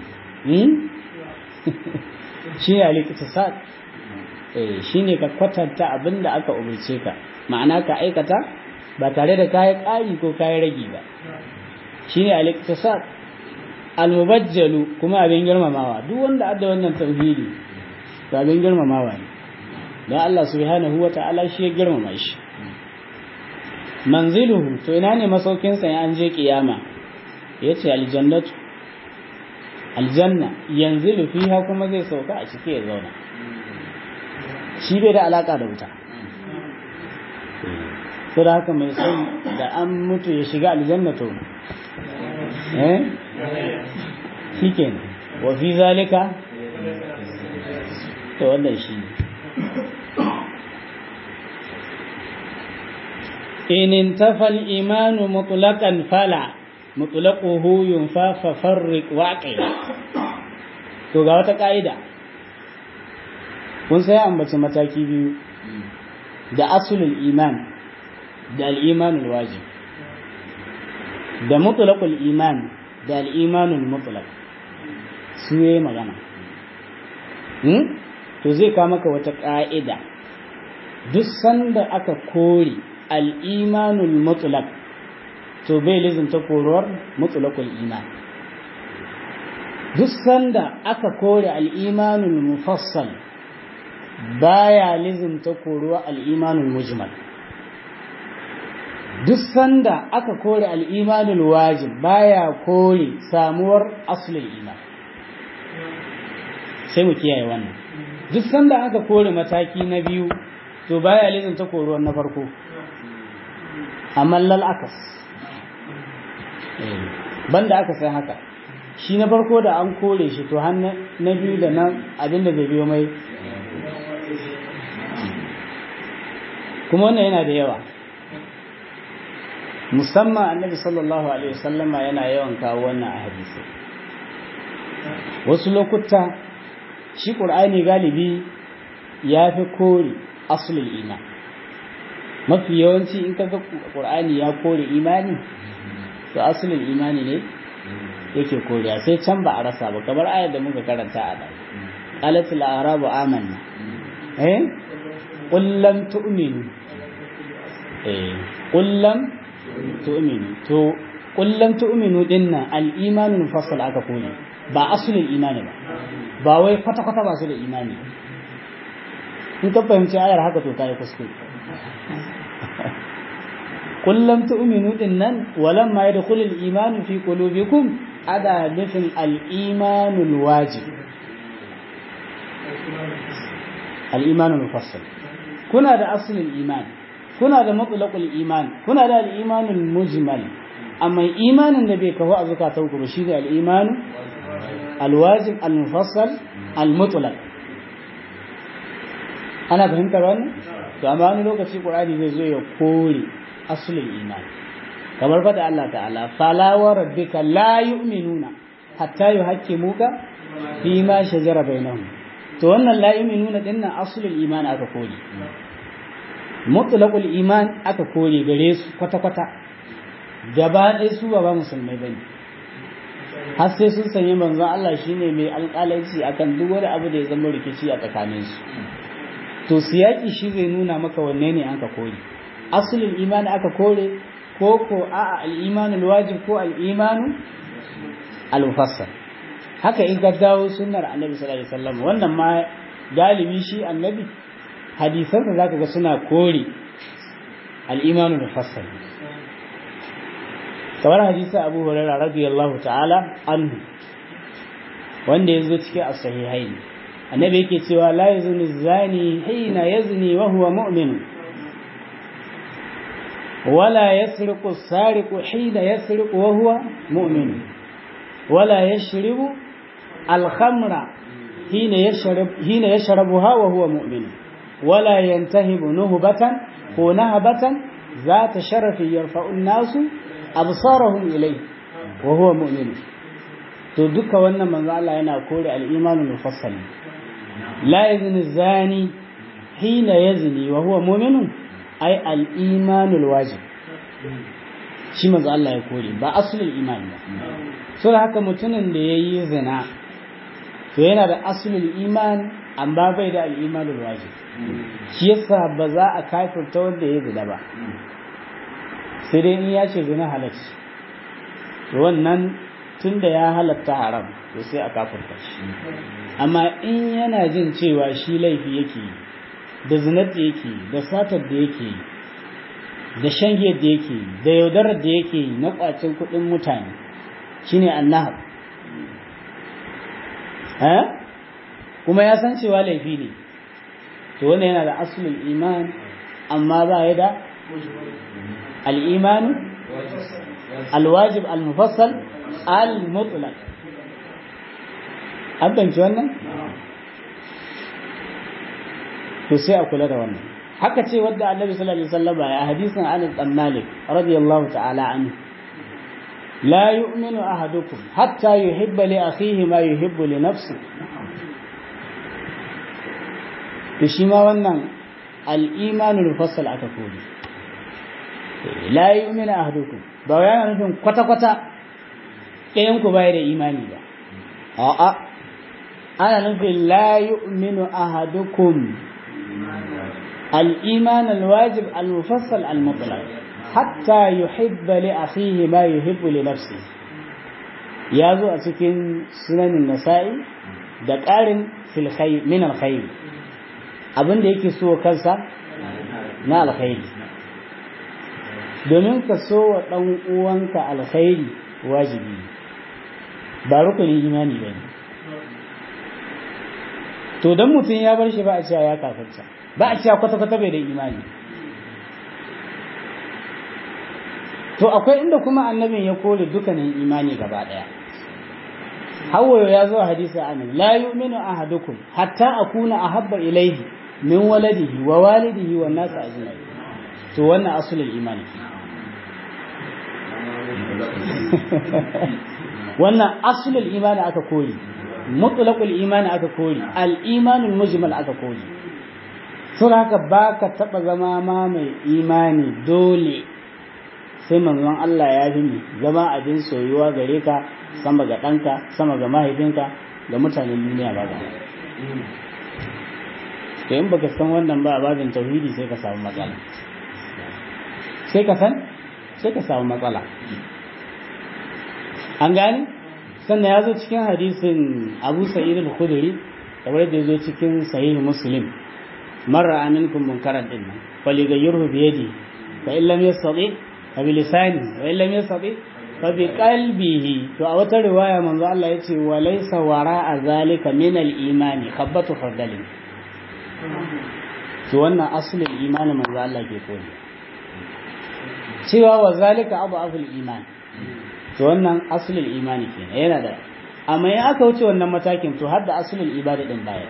shi ne al-iktisad eh shine ka kwatanta abinda aka umurce ka ma'ana ka aikata ba tare da kayi ƙari ko kayi ragi ba shine al-iktisad al-mubajjalu kuma abin girmamawa duk wanda adda wannan tauhidi to abin girmamawa ne don Allah subhanahu wata'ala shi ya girmama shi manziluhu to ina ne masaukin sa an je kiyama yace aljannatu aljanna yanzilu fiha kuma zai sauka a cike ya zauna shi bai da alaka da wuta sai da haka mai son da an mutu ya shiga aljanna to eh shikenan wa fi zalika to wannan shi in intafa al-iman mutlaqan fala mutlaquhu yunfa fa farriq waqi to ga wata kaida kun sai ambaci mataki biyu da asulul iman da al-imanul wajib da mutlaqul iman da al-imanul mutlaq su yayi magana hmm? to zai kawo maka wata ka'ida duk sanda aka kore al-imanul mutlaq to bai lizinta koruwar mutlaqul iman duk sanda aka kore al-imanul mufassal baya lizinta koruwa al-imanul mujmal duk sanda aka kore al-imanul wajib baya kore samuwar aslul iman sai mu kiyaye wannan duk sanda aka kore mataki na biyu to baya lizinta koruwar na farko amma lal akas banda aka sai haka shi na farko da an kore shi to har na biyu da nan abinda zai biyo mai kuma wannan yana da yawa musamman annabi sallallahu alaihi wasallama yana yawan kawo wannan a hadisi wasu lokuta shi ƙur'ani galibi ya fi kore asulul iman mafi yawanci in ka ga ƙur'ani ya kore imani to asulul imani ne yake koriya sai can ba a rasa ba kamar ayar da muka karanta a ɗan qalatul arabu amanna eh qul lam tu'minu eh qul lam tu'minu to qul lam tu'minu dinna al imanu mufassal aka kore ba asulul imani ba ba wai kwata kwata ba su da imani in ka fahimci ayar haka to kai kuskure قل لم تؤمنوا إنن ولما يدخل الإيمان في قلوبكم أدا نفن الإيمان الواجب الإيمان المفصل كنا ده أصل الإيمان كنا ده مطلق الإيمان كنا ده الإيمان المجمل أما إيمان النبي كهو أزكى توقع بشيء الإيمان الواجب المفصل المطلق أنا فهمت رأينا فأما أنا لو كتير قرآن يزوي يقول asulul iman kamar fada Allah ta'ala fala wa rabbika la yu'minuna hatta yuhaqqimuka fi ma shajara bainahum to wannan la yu'minuna dinnan asulul iman aka kore mutlaqul iman aka kore gare su kwata kwata gaba ɗaya su ba musulmai bane har sai sun sanya manzon Allah shine mai alƙalanci akan duk wani abu da ya zama rikici a tsakaninsu to siyaki shi zai nuna maka wanne ne an ka kore asulul imani aka kore ko ko a al'imanul wajib ko al'imanu al-mufassal haka in ka dawo sunnar annabi sallallahu alaihi wasallam wannan ma galibi shi annabi hadisan da zaka ga suna kore al-imanu mufassal kamar hadisi Abu Hurairah radiyallahu ta'ala anhu wanda yazo cikin as-sahihain annabi yake cewa la yazni zani hina yazni wa huwa mu'min ولا يسرق السارق حين يسرق وهو مؤمن ولا يشرب الخمر حين يشرب حين يشربها وهو مؤمن ولا ينتهب نهبة ونهبة ذات شرف يرفع الناس أبصارهم إليه وهو مؤمن to duka wannan manzo Allah yana kore al-imanul mufassal la yazni zani hina yazni wa huwa mu'minun ai al-imanul wajib shi manzo Allah ya kore ba aslul iman ba so haka mutumin da yayi zina to yana da aslul iman amma bai da al-imanul wajib shi yasa ba za a kafirta wanda ya zina ba sai dai in ya ce zina halacci to wannan tunda ya halatta haram to sai a kafirta shi amma in yana jin cewa shi laifi yake yi da zinar da yake yi da satar da yake yi da shangiyar da yake yi da yaudarar da yake yi na kwacin kuɗin mutane shine annahar kuma ya san cewa laifi ne to wannan yana da asulul iman amma ba ya da al-imanu al-wajib al-mufassal al-mutlaq an banci wannan to sai a kula da wannan haka ce wadda annabi sallallahu alaihi wasallam ya hadisin Anas bin Malik radiyallahu ta'ala anhu la yu'minu ahadukum hatta yuhibba li akhihi ma yuhibbu li nafsi to shi ma wannan al-imanul mufassal aka kodi la yu'minu ahadukum ba yana nufin kwata kwata ɗayan ku bai da imani ba a'a ana nufin la yu'minu ahadukum الإيمان الواجب المفصل المطلق حتى يحب لأخيه ما يحب لنفسه يازو أتكين سنن النسائي دكار في الخير من الخير abin da yake so kansa na alkhairi domin ka so wa ɗan uwanka alkhairi wajibi ba rukunin imani ba ne to don mutum ya bar shi ba a cewa ya kafarta ba a cewa kwata-kwata bai da imani to akwai inda kuma annabin ya kore dukkanin imani gaba daya hawayo ya zo hadisi amin la yu'minu ahadukum hatta akuna ahabba ilayhi min waladihi wa walidihi wa nas ajma'in to wannan asulul imani wannan asulul imani aka kore mutlaqul imani aka kore al-imanul mujmal aka kore sun haka ba ka taɓa zama ma mai imani dole sai manzon Allah ya fi mi zama abin soyuwa gare ka sama ga ɗanka sama ga mahaifinka ga mutanen duniya ba ga to in baka san wannan ba a babin tauhidi sai ka samu matsala sai ka san sai ka samu matsala an gane sannan ya zo cikin hadisin abu sa'id al-khudri kamar da ya zo cikin sahih muslim من رأى منكم منكرا إلا فليغيره بيده فإن لم يستطيع فبلسانه وإن لم يستطيع فبقلبه تو أو رواية من الله يتي وليس وراء ذلك من الإيمان خبة خردل to wannan asalin imanin manzo Allah ke koyi cewa wa zalika abu aful iman to wannan asalin imani kenan yana da amma in aka wuce wannan matakin to har da asalin ibada din baya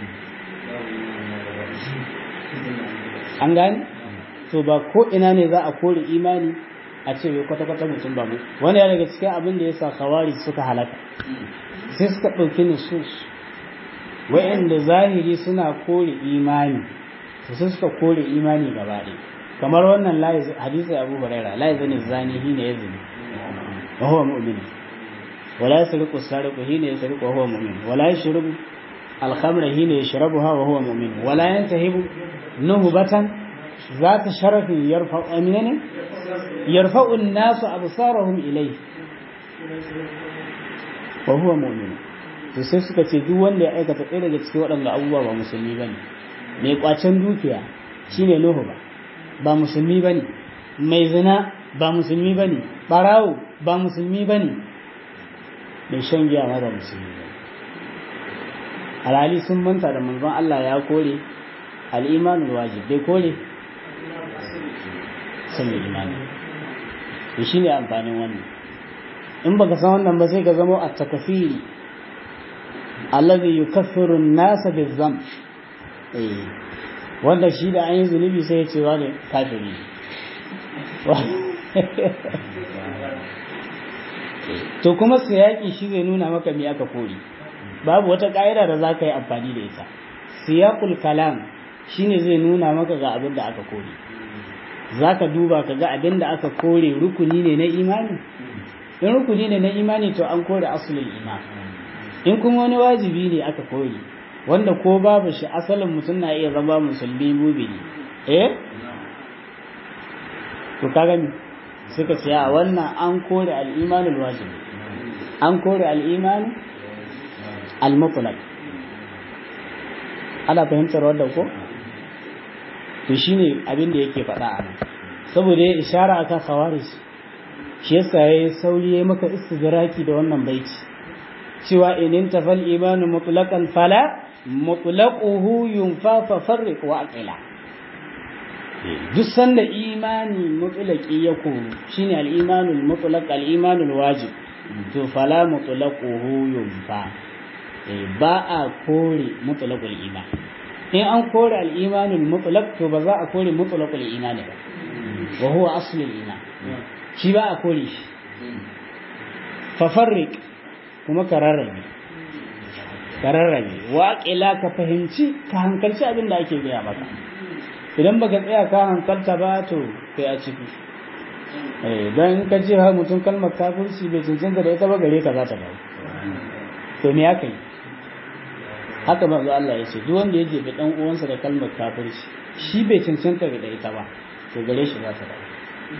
an gane to ba ko ina ne za a kore imani a ce bai kwata-kwata mutum ba mu wani ya daga cikin abin da ya sa kawari suka halaka sai suka ɗauki nusus wa'anda zahiri suna kore imani su suka kore imani gaba ɗaya kamar wannan hadisi abu huraira la yazani zani hina yazni wa huwa mu'min wala yasriqu sariqu hina yasriqu wa huwa mu'min wala yashrubu al-khamra hina yashrabuha wa huwa mu'min wala yantahibu nuhbatan ذات شرف يرفع أمنين يرفع الناس أبصارهم إليه وهو مؤمن to sai suka ce duk wanda ya aikata ɗaya daga cikin waɗanda abubuwa ba musulmi ba ne mai ƙwacen dukiya shine nuhu ba ba musulmi ba ne mai zina ba musulmi ba ne ɓarawo ba musulmi ba ne mai shan giya ma ba musulmi ba alhali sun manta da manzon Allah ya kore al'imanul wajib bai kore sun imani to shine amfanin wannan in baka san wannan ba sai ka zama a takafiri allazi yukaffiru an-nasa bizam eh wanda shi da an yi zunubi sai ya ce wa ne kafiri to kuma siyaki shi zai nuna maka me aka kori babu wata ƙa'ida da za ka yi amfani da ita siyaqul kalam shine zai nuna maka ga abin da aka kore za ka duba ka ga abin da aka kore rukuni ne na imani in rukuni ne na imani to an kore asulul iman in kuma wani wajibi ne aka kore wanda ko babu shi asalin mutum na iya zama musulmi mubini eh to ka gani suka ce a wannan an kore al-imanul wajibi an kore al-iman al-mutlaq ana fahimtar wannan ko to shine abin da yake faɗa a nan saboda ya ishara akan khawarij shi yasa yayi sauri yayi maka istidraki da wannan baiti cewa in tafal imanu mutlaqan fala mutlaquhu yunfa fa farriq wa aqila duk sanda imani mutlaqi ya koru shine al-imanul mutlaq al-imanul wajib to fala mutlaquhu yunfa ba a kore mutlaqul iman in an kore al-imanul mutlaq to ba za a kore mutlaqul iman ba wa huwa aslul iman shi ba a kore shi fa farriq kuma ka rarrabe ka rarrabe waƙila ka fahimci ka hankalci abin da ake gaya maka idan baka tsaya ka hankalta ba to kai a ciki don in ka ce ha mutum kalmar kafirci bai cancanta da ita ba gare ka za ta dawo to me aka yi haka manzo Allah ya ce duk wanda ya jefe dan uwansa da kalmar kafirci shi bai cancanta da ita ba to gare shi za ta dawo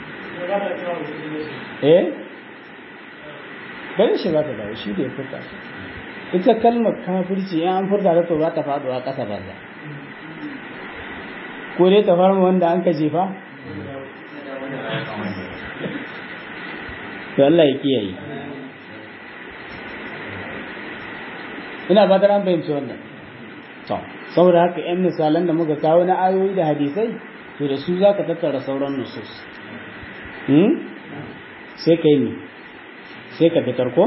eh gare shi za ta dawo shi da ya furta ita kalmar kafirci ya an furta ta to za ta faduwa ƙasa banza ko dai ta farma wanda an ka jefa to Allah ya kiyaye ina ba da ran fahimci wannan to saboda haka yan misalan da muka kawo na ayoyi da hadisai to da su za ka tattara sauran nusus sai ka yi ne sai ka fitar ko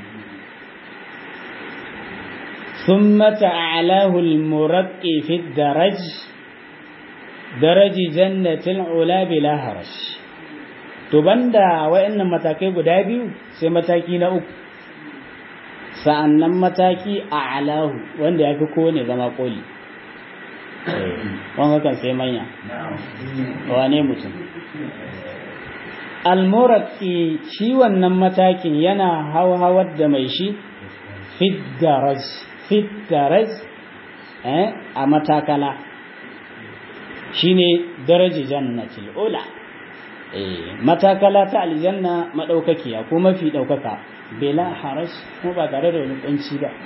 ثم تعالاه المرقي في الدرج درج جنة العلا بلا هرج to banda wayannan matakai guda biyu sai mataki na uku sa'annan mataki a alahu wanda ya fi kowane zama koli wanda kan sai manya wane mutum almuraki shi wannan matakin yana hawar da mai shi fiddaraj fiddaraj a matakala shine daraji jannatil ula matakala ta aljanna madaukakiya ko mafi daukaka bela harash ko ba tare da wani kunci ba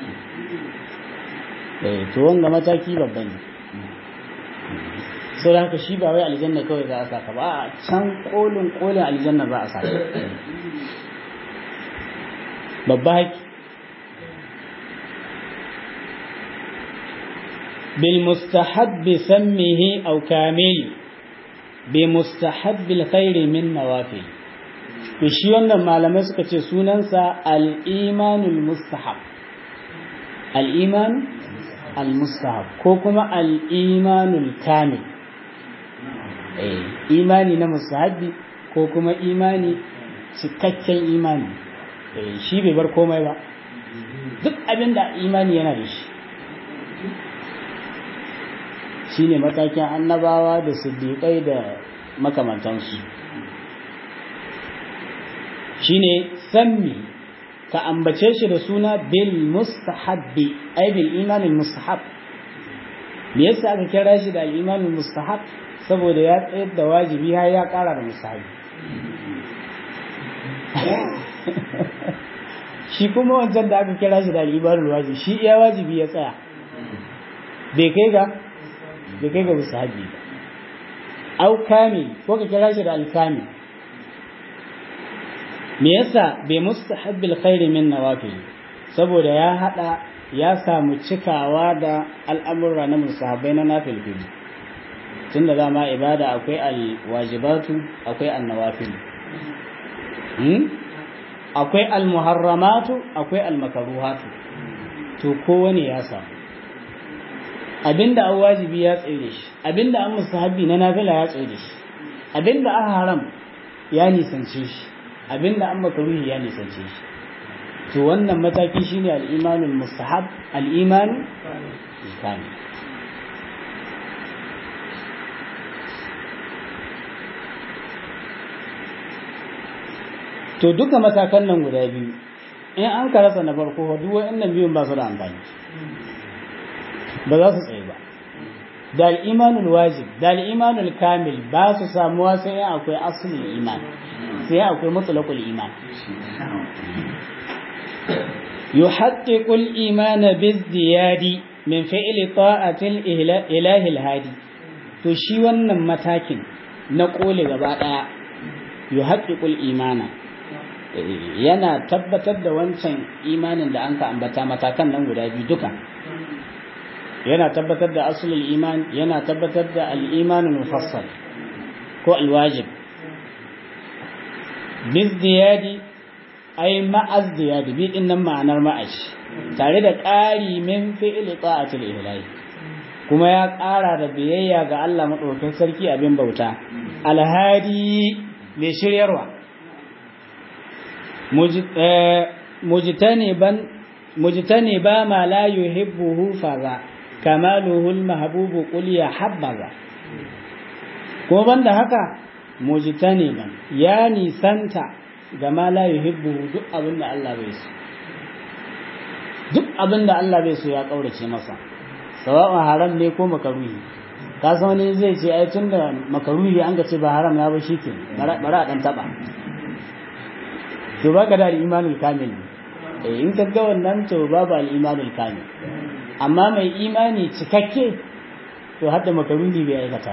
eh to wanga mataki babba ne sau da haka shi ba wai aljanna kawai za a saka ba a can kolin kolin aljanna za a saka babba haki بالمستحب سمه أو كامل بمستحب الخير من نوافل shi wannan malamai suka ce sunansa al'imanul mustahab al'iman al-mustahab ko kuma al'imanul kamil imani na mustahabi ko kuma imani cikakken imani shi bai bar komai ba duk abin da imani yana da shi shine matakin annabawa da siddiƙai da makamantansu shine sammi ka ambace shi da suna bil mustahabbi ai bil imanin mustahab me yasa aka kira shi da imanin mustahab saboda ya tsayar da wajibi har ya ƙara da mustahabi shi kuma wancan da aka kira shi da al'ibarul wajibi shi iya wajibi ya tsaya bai kai ga bai kai ga musahabi ba au kamil ko ka kira shi da alkamil me yasa bai mustahabbil khairi min nawafil saboda ya hada ya samu cikawa da al'amurra na musahabai na nafilfili tun da dama ibada akwai alwajibatu akwai annawafil akwai almuharramatu akwai almakaruhatu to kowane ya samu abinda an wajibi ya tsere shi abinda an musahabi na nafila ya tsere shi abinda an haram ya nisance shi abinda an makaruhi ya nisance shi to wannan mataki shine al-imanul mustahab al-iman kamil to duka matakan nan guda biyu in an karasa na farko duk wayannan biyun ba su da amfani ba za su tsaye ba da al-imanul wajib da al-imanul kamil ba su samuwa sai akwai aslul iman sai akwai mutlaqul iman يحقق الإيمان بالزياد من فعل طاعة الإله الهادي to shi wannan matakin na kole gaba daya yuhaqqiqul imana yana tabbatar da wancan imanin da anka ambata matakan nan guda biyu duka yana tabbatar da aslul iman yana tabbatar da al-imanul mufassal ko al-wajib bizdiyadi ai ma'az ziyadi bi din nan ma'anar ma'ash tare da ƙari min fi'li ta'atil ilahi kuma ya ƙara da biyayya ga Allah madaukakin sarki abin bauta alhadi mai shiryarwa mujtaniban mujtaniba ma la yuhibbuhu faza kamaluhu almahbubu qul ya habbaza kuma banda haka mujtaniban ya nisanta ga ma la yuhibbu duk abin da Allah bai so duk abin da Allah bai so ya kaurace masa sawa'un haram ne ko makaruhi ka san wani zai ce ai tunda makaruhi an ga ce ba haram ya ba shike bara a dan taba to baka da imanul kamil eh in ka ga wannan to babu al imanul kamil amma mai imani cikakke to hadda makaruhi bai aikata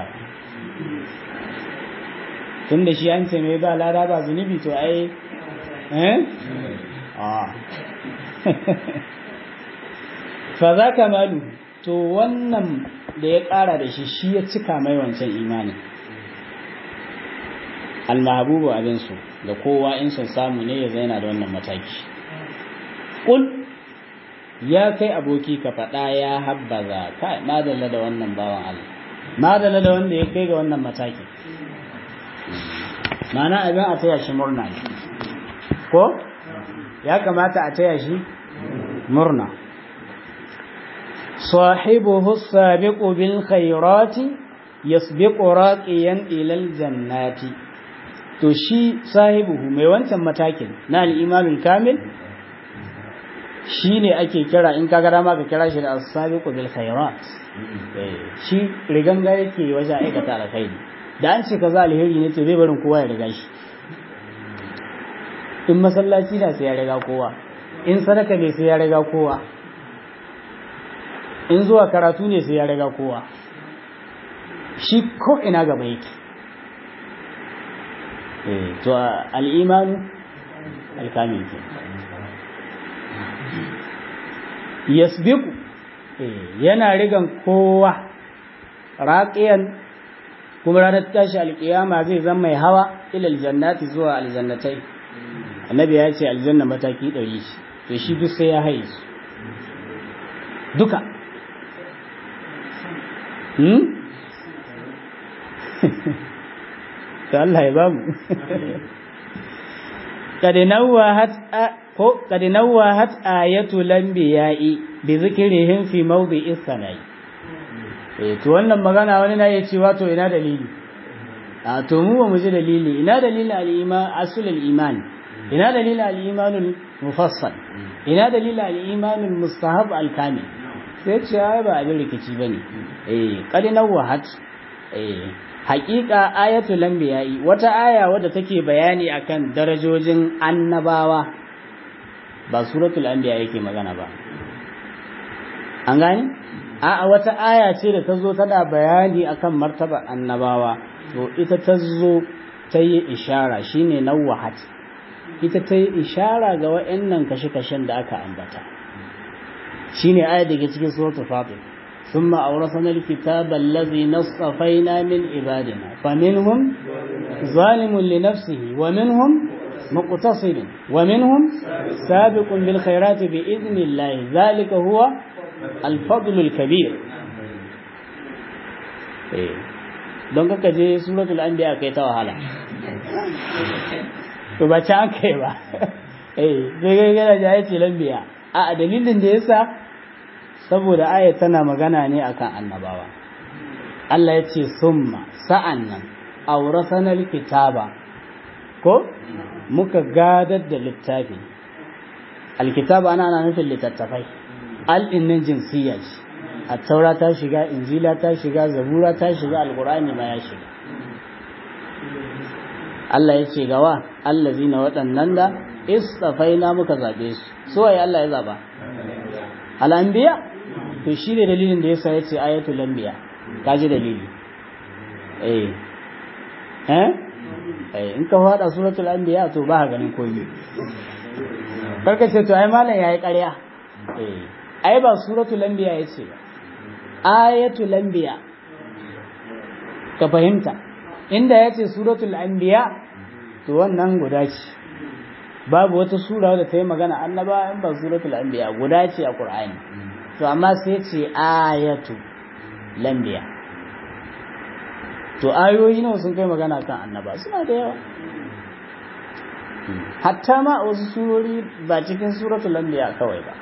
tun da shi an ce mai ba lada ba zunubi to ai eh ah fa za ka malu to wannan da ya ƙara da shi shi ya cika mai wancan imani almahabubu abinsu da kowa in sun samu ne ya zaina da wannan mataki ƙul ya kai aboki ka faɗa ya habbaza kai madalla da wannan bawan Allah madalla da wanda ya kai ga wannan mataki mana abin a taya shi murna ne ko ya kamata a taya shi murna sahibuhu sabiqu bil khairati yasbiqu raqiyan ila al jannati to shi sahibuhu mai wancan matakin na al imanul kamil shine ake kira in kaga dama ka kira shi da as-sabiqu bil khairat shi riganga yake wajen aikata alkhairi da an ce ka za alheri ne to zai barin kowa ya riga shi in masallaci na sai ya riga kowa in sadaka ne sai ya riga kowa in zuwa karatu ne sai ya riga kowa shi ko ina gaba yake to al'imanu alkamil ke yasbiku yana rigan kowa raqiyan kuma ranar tashi alkiyama zai zama mai hawa ilal jannati zuwa aljannatai annabi ya ce aljanna mataki ɗari shi to shi duk sai ya haye su duka hmm? ta Allah ya bamu قد نوهت آية الأنبياء بذكرهم في موضع الثنائي eh to wannan magana wani na iya cewa to ina dalili a to mu ba mu ji dalili ina dalili al-iman asul al-iman ina dalili al-iman mufassal ina dalili al-iman mustahab al-kamil sai ce ai ba abin rikici bane eh qad nawahat eh haqiqa ayatul anbiya'i wata aya wadda take bayani akan darajojin annabawa ba suratul anbiya yake magana ba an gane a wata aya ce da ta zo tana bayani akan martaba annabawa to ita ta zo ta yi ishara shine nawwahat ita ta yi ishara ga wa'annan kashe-kashen da aka ambata shine aya da ke cikin suratul fatir ثم أورثنا الكتاب الذي نصفينا من عبادنا فمنهم ظالم لنفسه ومنهم مقتصد ومنهم سابق بالخيرات بإذن الله ذلك هو الفضل الكبير don kaka je suratul anbiya kai ta wahala to ba ci an kai ba eh sai ga gana ja yace lambiya a dalilin da yasa saboda ayat tana magana ne akan annabawa Allah ya ce summa sa'annan awrasana alkitaba ko muka gadar da littafi alkitaba ana ana nufin littattafai al dinnan jinsiya ce at-taura ta shiga injila ta shiga zabura ta shiga alqur'ani ma ya shiga Allah ya ce gawa allazina waɗannan da istafaina muka zabe su so waye Allah ya zaba al-anbiya to shi ne dalilin da yasa yace ayatul anbiya kaji dalili eh eh eh in ka fada suratul anbiya to ba ganin komai karka ce to ai malam yayi ƙarya eh ai ba suratul anbiya yace ba ayatul anbiya ka fahimta inda yace suratul anbiya to wannan guda ce babu wata sura da ta yi magana annaba in ba suratul anbiya guda ce a qur'ani to amma sai ce ayatu lambiya to ayoyi nawa sun kai magana kan annaba suna da yawa hatta ma wasu surori ba cikin suratul lambiya kawai ba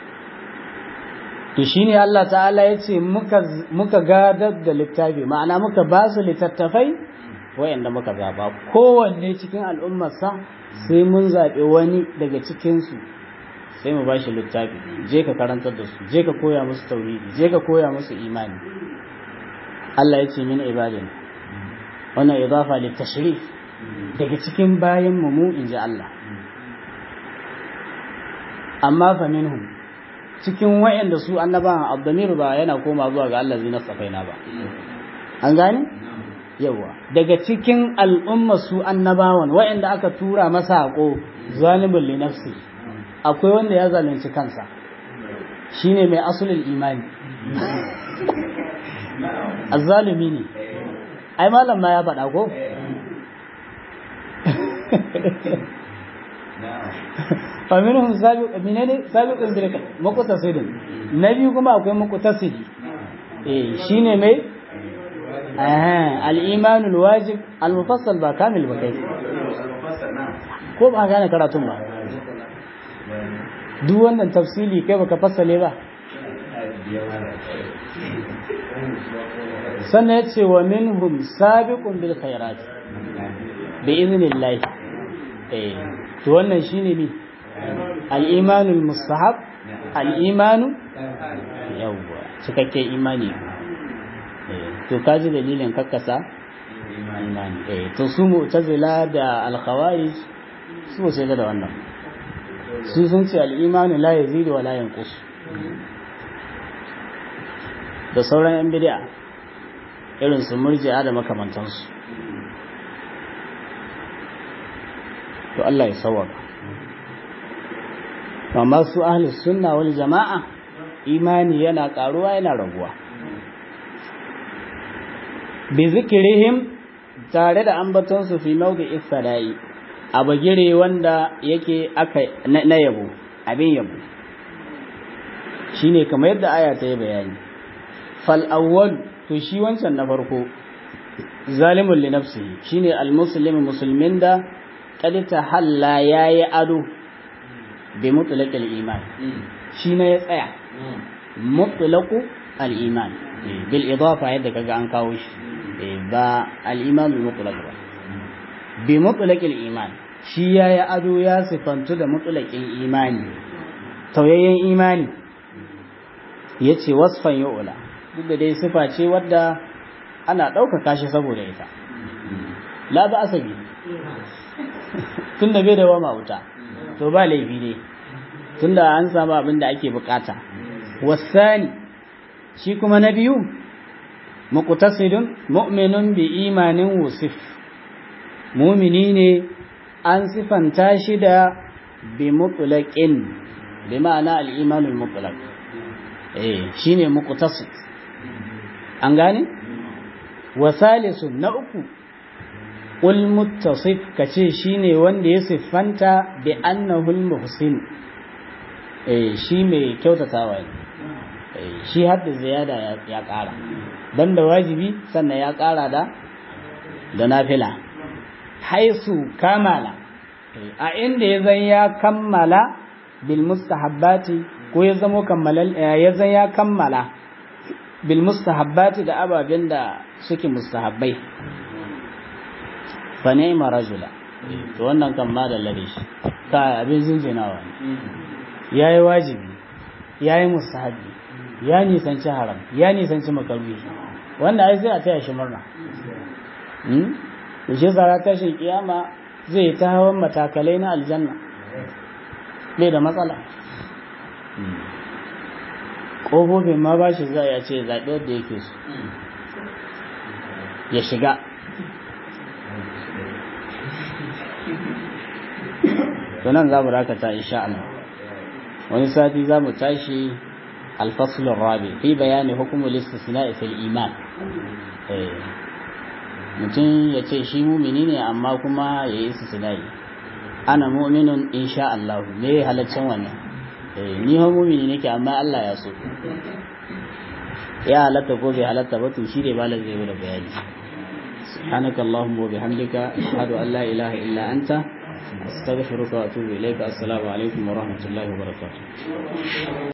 to shine Allah ta'ala ya ce muka gadar da littafi ma'ana muka ba su littattafai wayanda muka zaba kowanne cikin al'ummarsa sai mun zaɓi wani daga cikinsu sai mu bashi littafi je ka karantar da su je ka koya musu tauhidi je ka koya musu imani Allah ya ce min ibadin wannan idafa li tashrif daga cikin bayan mu mu inji Allah amma fa minhum cikin wayanda su annabawan abdamir ba yana koma zuwa ga Allah zina safaina ba an gane yawa daga cikin al'umma su annabawan wayanda aka tura masa hako zalimin li nafsi akwai wanda ya zalunci kansa shine mai asulul imani azzalumi ne ai malam ma ya faɗa ko faminhum sabiq minene sabiqun bil muqtasidin nabi kuma akwai muqtasidi eh shine mai eh al-iman al-wajib al-mufassal ba kamil ba kai ko ba gane karatun ba duk wannan tafsili kai baka fassale ba sannan ya ce wa minhum sabiqun bil khairat bi iznillah eh to wannan shine ni al-imanu al-mustahab al-imanu yawwa cikakke imani eh to kaji dalilin kakkasa imani eh to su mu'tazila da al-khawarij su sai da wannan su sun ce al-imanu la yazidu wa la yanqus da sauran yan bid'a irin su murji'a da makamantansu to Allah ya sawaka amma su ahli sunna wal jama'a imani yana karuwa yana raguwa bi zikirihim tare da ambaton su fi mawdi'is sada'i a bagire wanda yake aka na yabo abin yabo shine kamar yadda aya ta yi bayani fal awwal to shi wancan na farko zalimun li nafsihi shine al muslimu musulmin da kad tahalla yayi ado bi mutlaqil iman shi ne ya tsaya mutlaqu al iman bil idafa yadda kaga an kawo shi ba al iman al mutlaq ba bi mutlaqil iman shi yayi ado ya sifantu da mutlaqin imani tauyayyen imani yace wasfan yu'la duk da dai sifa ce wadda ana ɗaukaka shi saboda ita la ba asabi tun da bai da wama wuta to ba laifi ne tunda an samu abin da ake bukata wasani shi kuma na biyu muqtasidun mu'minun bi imanin wusif mu'mini ne an sifanta shi da bi mutlaqin bi ma'ana al-imanul mutlaq eh shine muqtasid an gane wasalisun na uku ul muttasif kace shine wanda ya siffanta bi annahu al-muhsin eh shi mai kyautatawa ne eh shi hadda ziyada ya ƙara banda wajibi sannan ya ƙara da da nafila haisu kamala a inda ya zan ya kammala bil mustahabbati ko ya zamo kammalal ya zan ya kammala bil mustahabbati da ababen da suke mustahabbai fa ni'ma rajula to wannan kan ma da lare shi ka abin zinjinawa yayi wajibi yayi mustahabbi ya nisanci haram ya nisanci makaruhi wanda ai sai a taya shi murna hmm to shi zara tashin kiyama zai ta hawan matakalai na aljanna bai da matsala ƙofofin ma ba shi za a ce zaɓi wadda yake su ya shiga tunan za mu rakata insha Allah wani sati za mu tashi alfasulun rabi fi bayani hukumul istisna fil iman mutum ya ce shi mumini ne amma kuma ya yi istisnai ana mu'minun insha Allah me halaccin wannan ni ha mumini nake amma Allah ya so ya halatta ko bai halatta ba to shi ne malam zai da bayani سبحانك اللهم وبحمدك أشهد أن لا إله إلا أنت أستغفرك وأتوب إليك السلام عليكم ورحمة الله وبركاته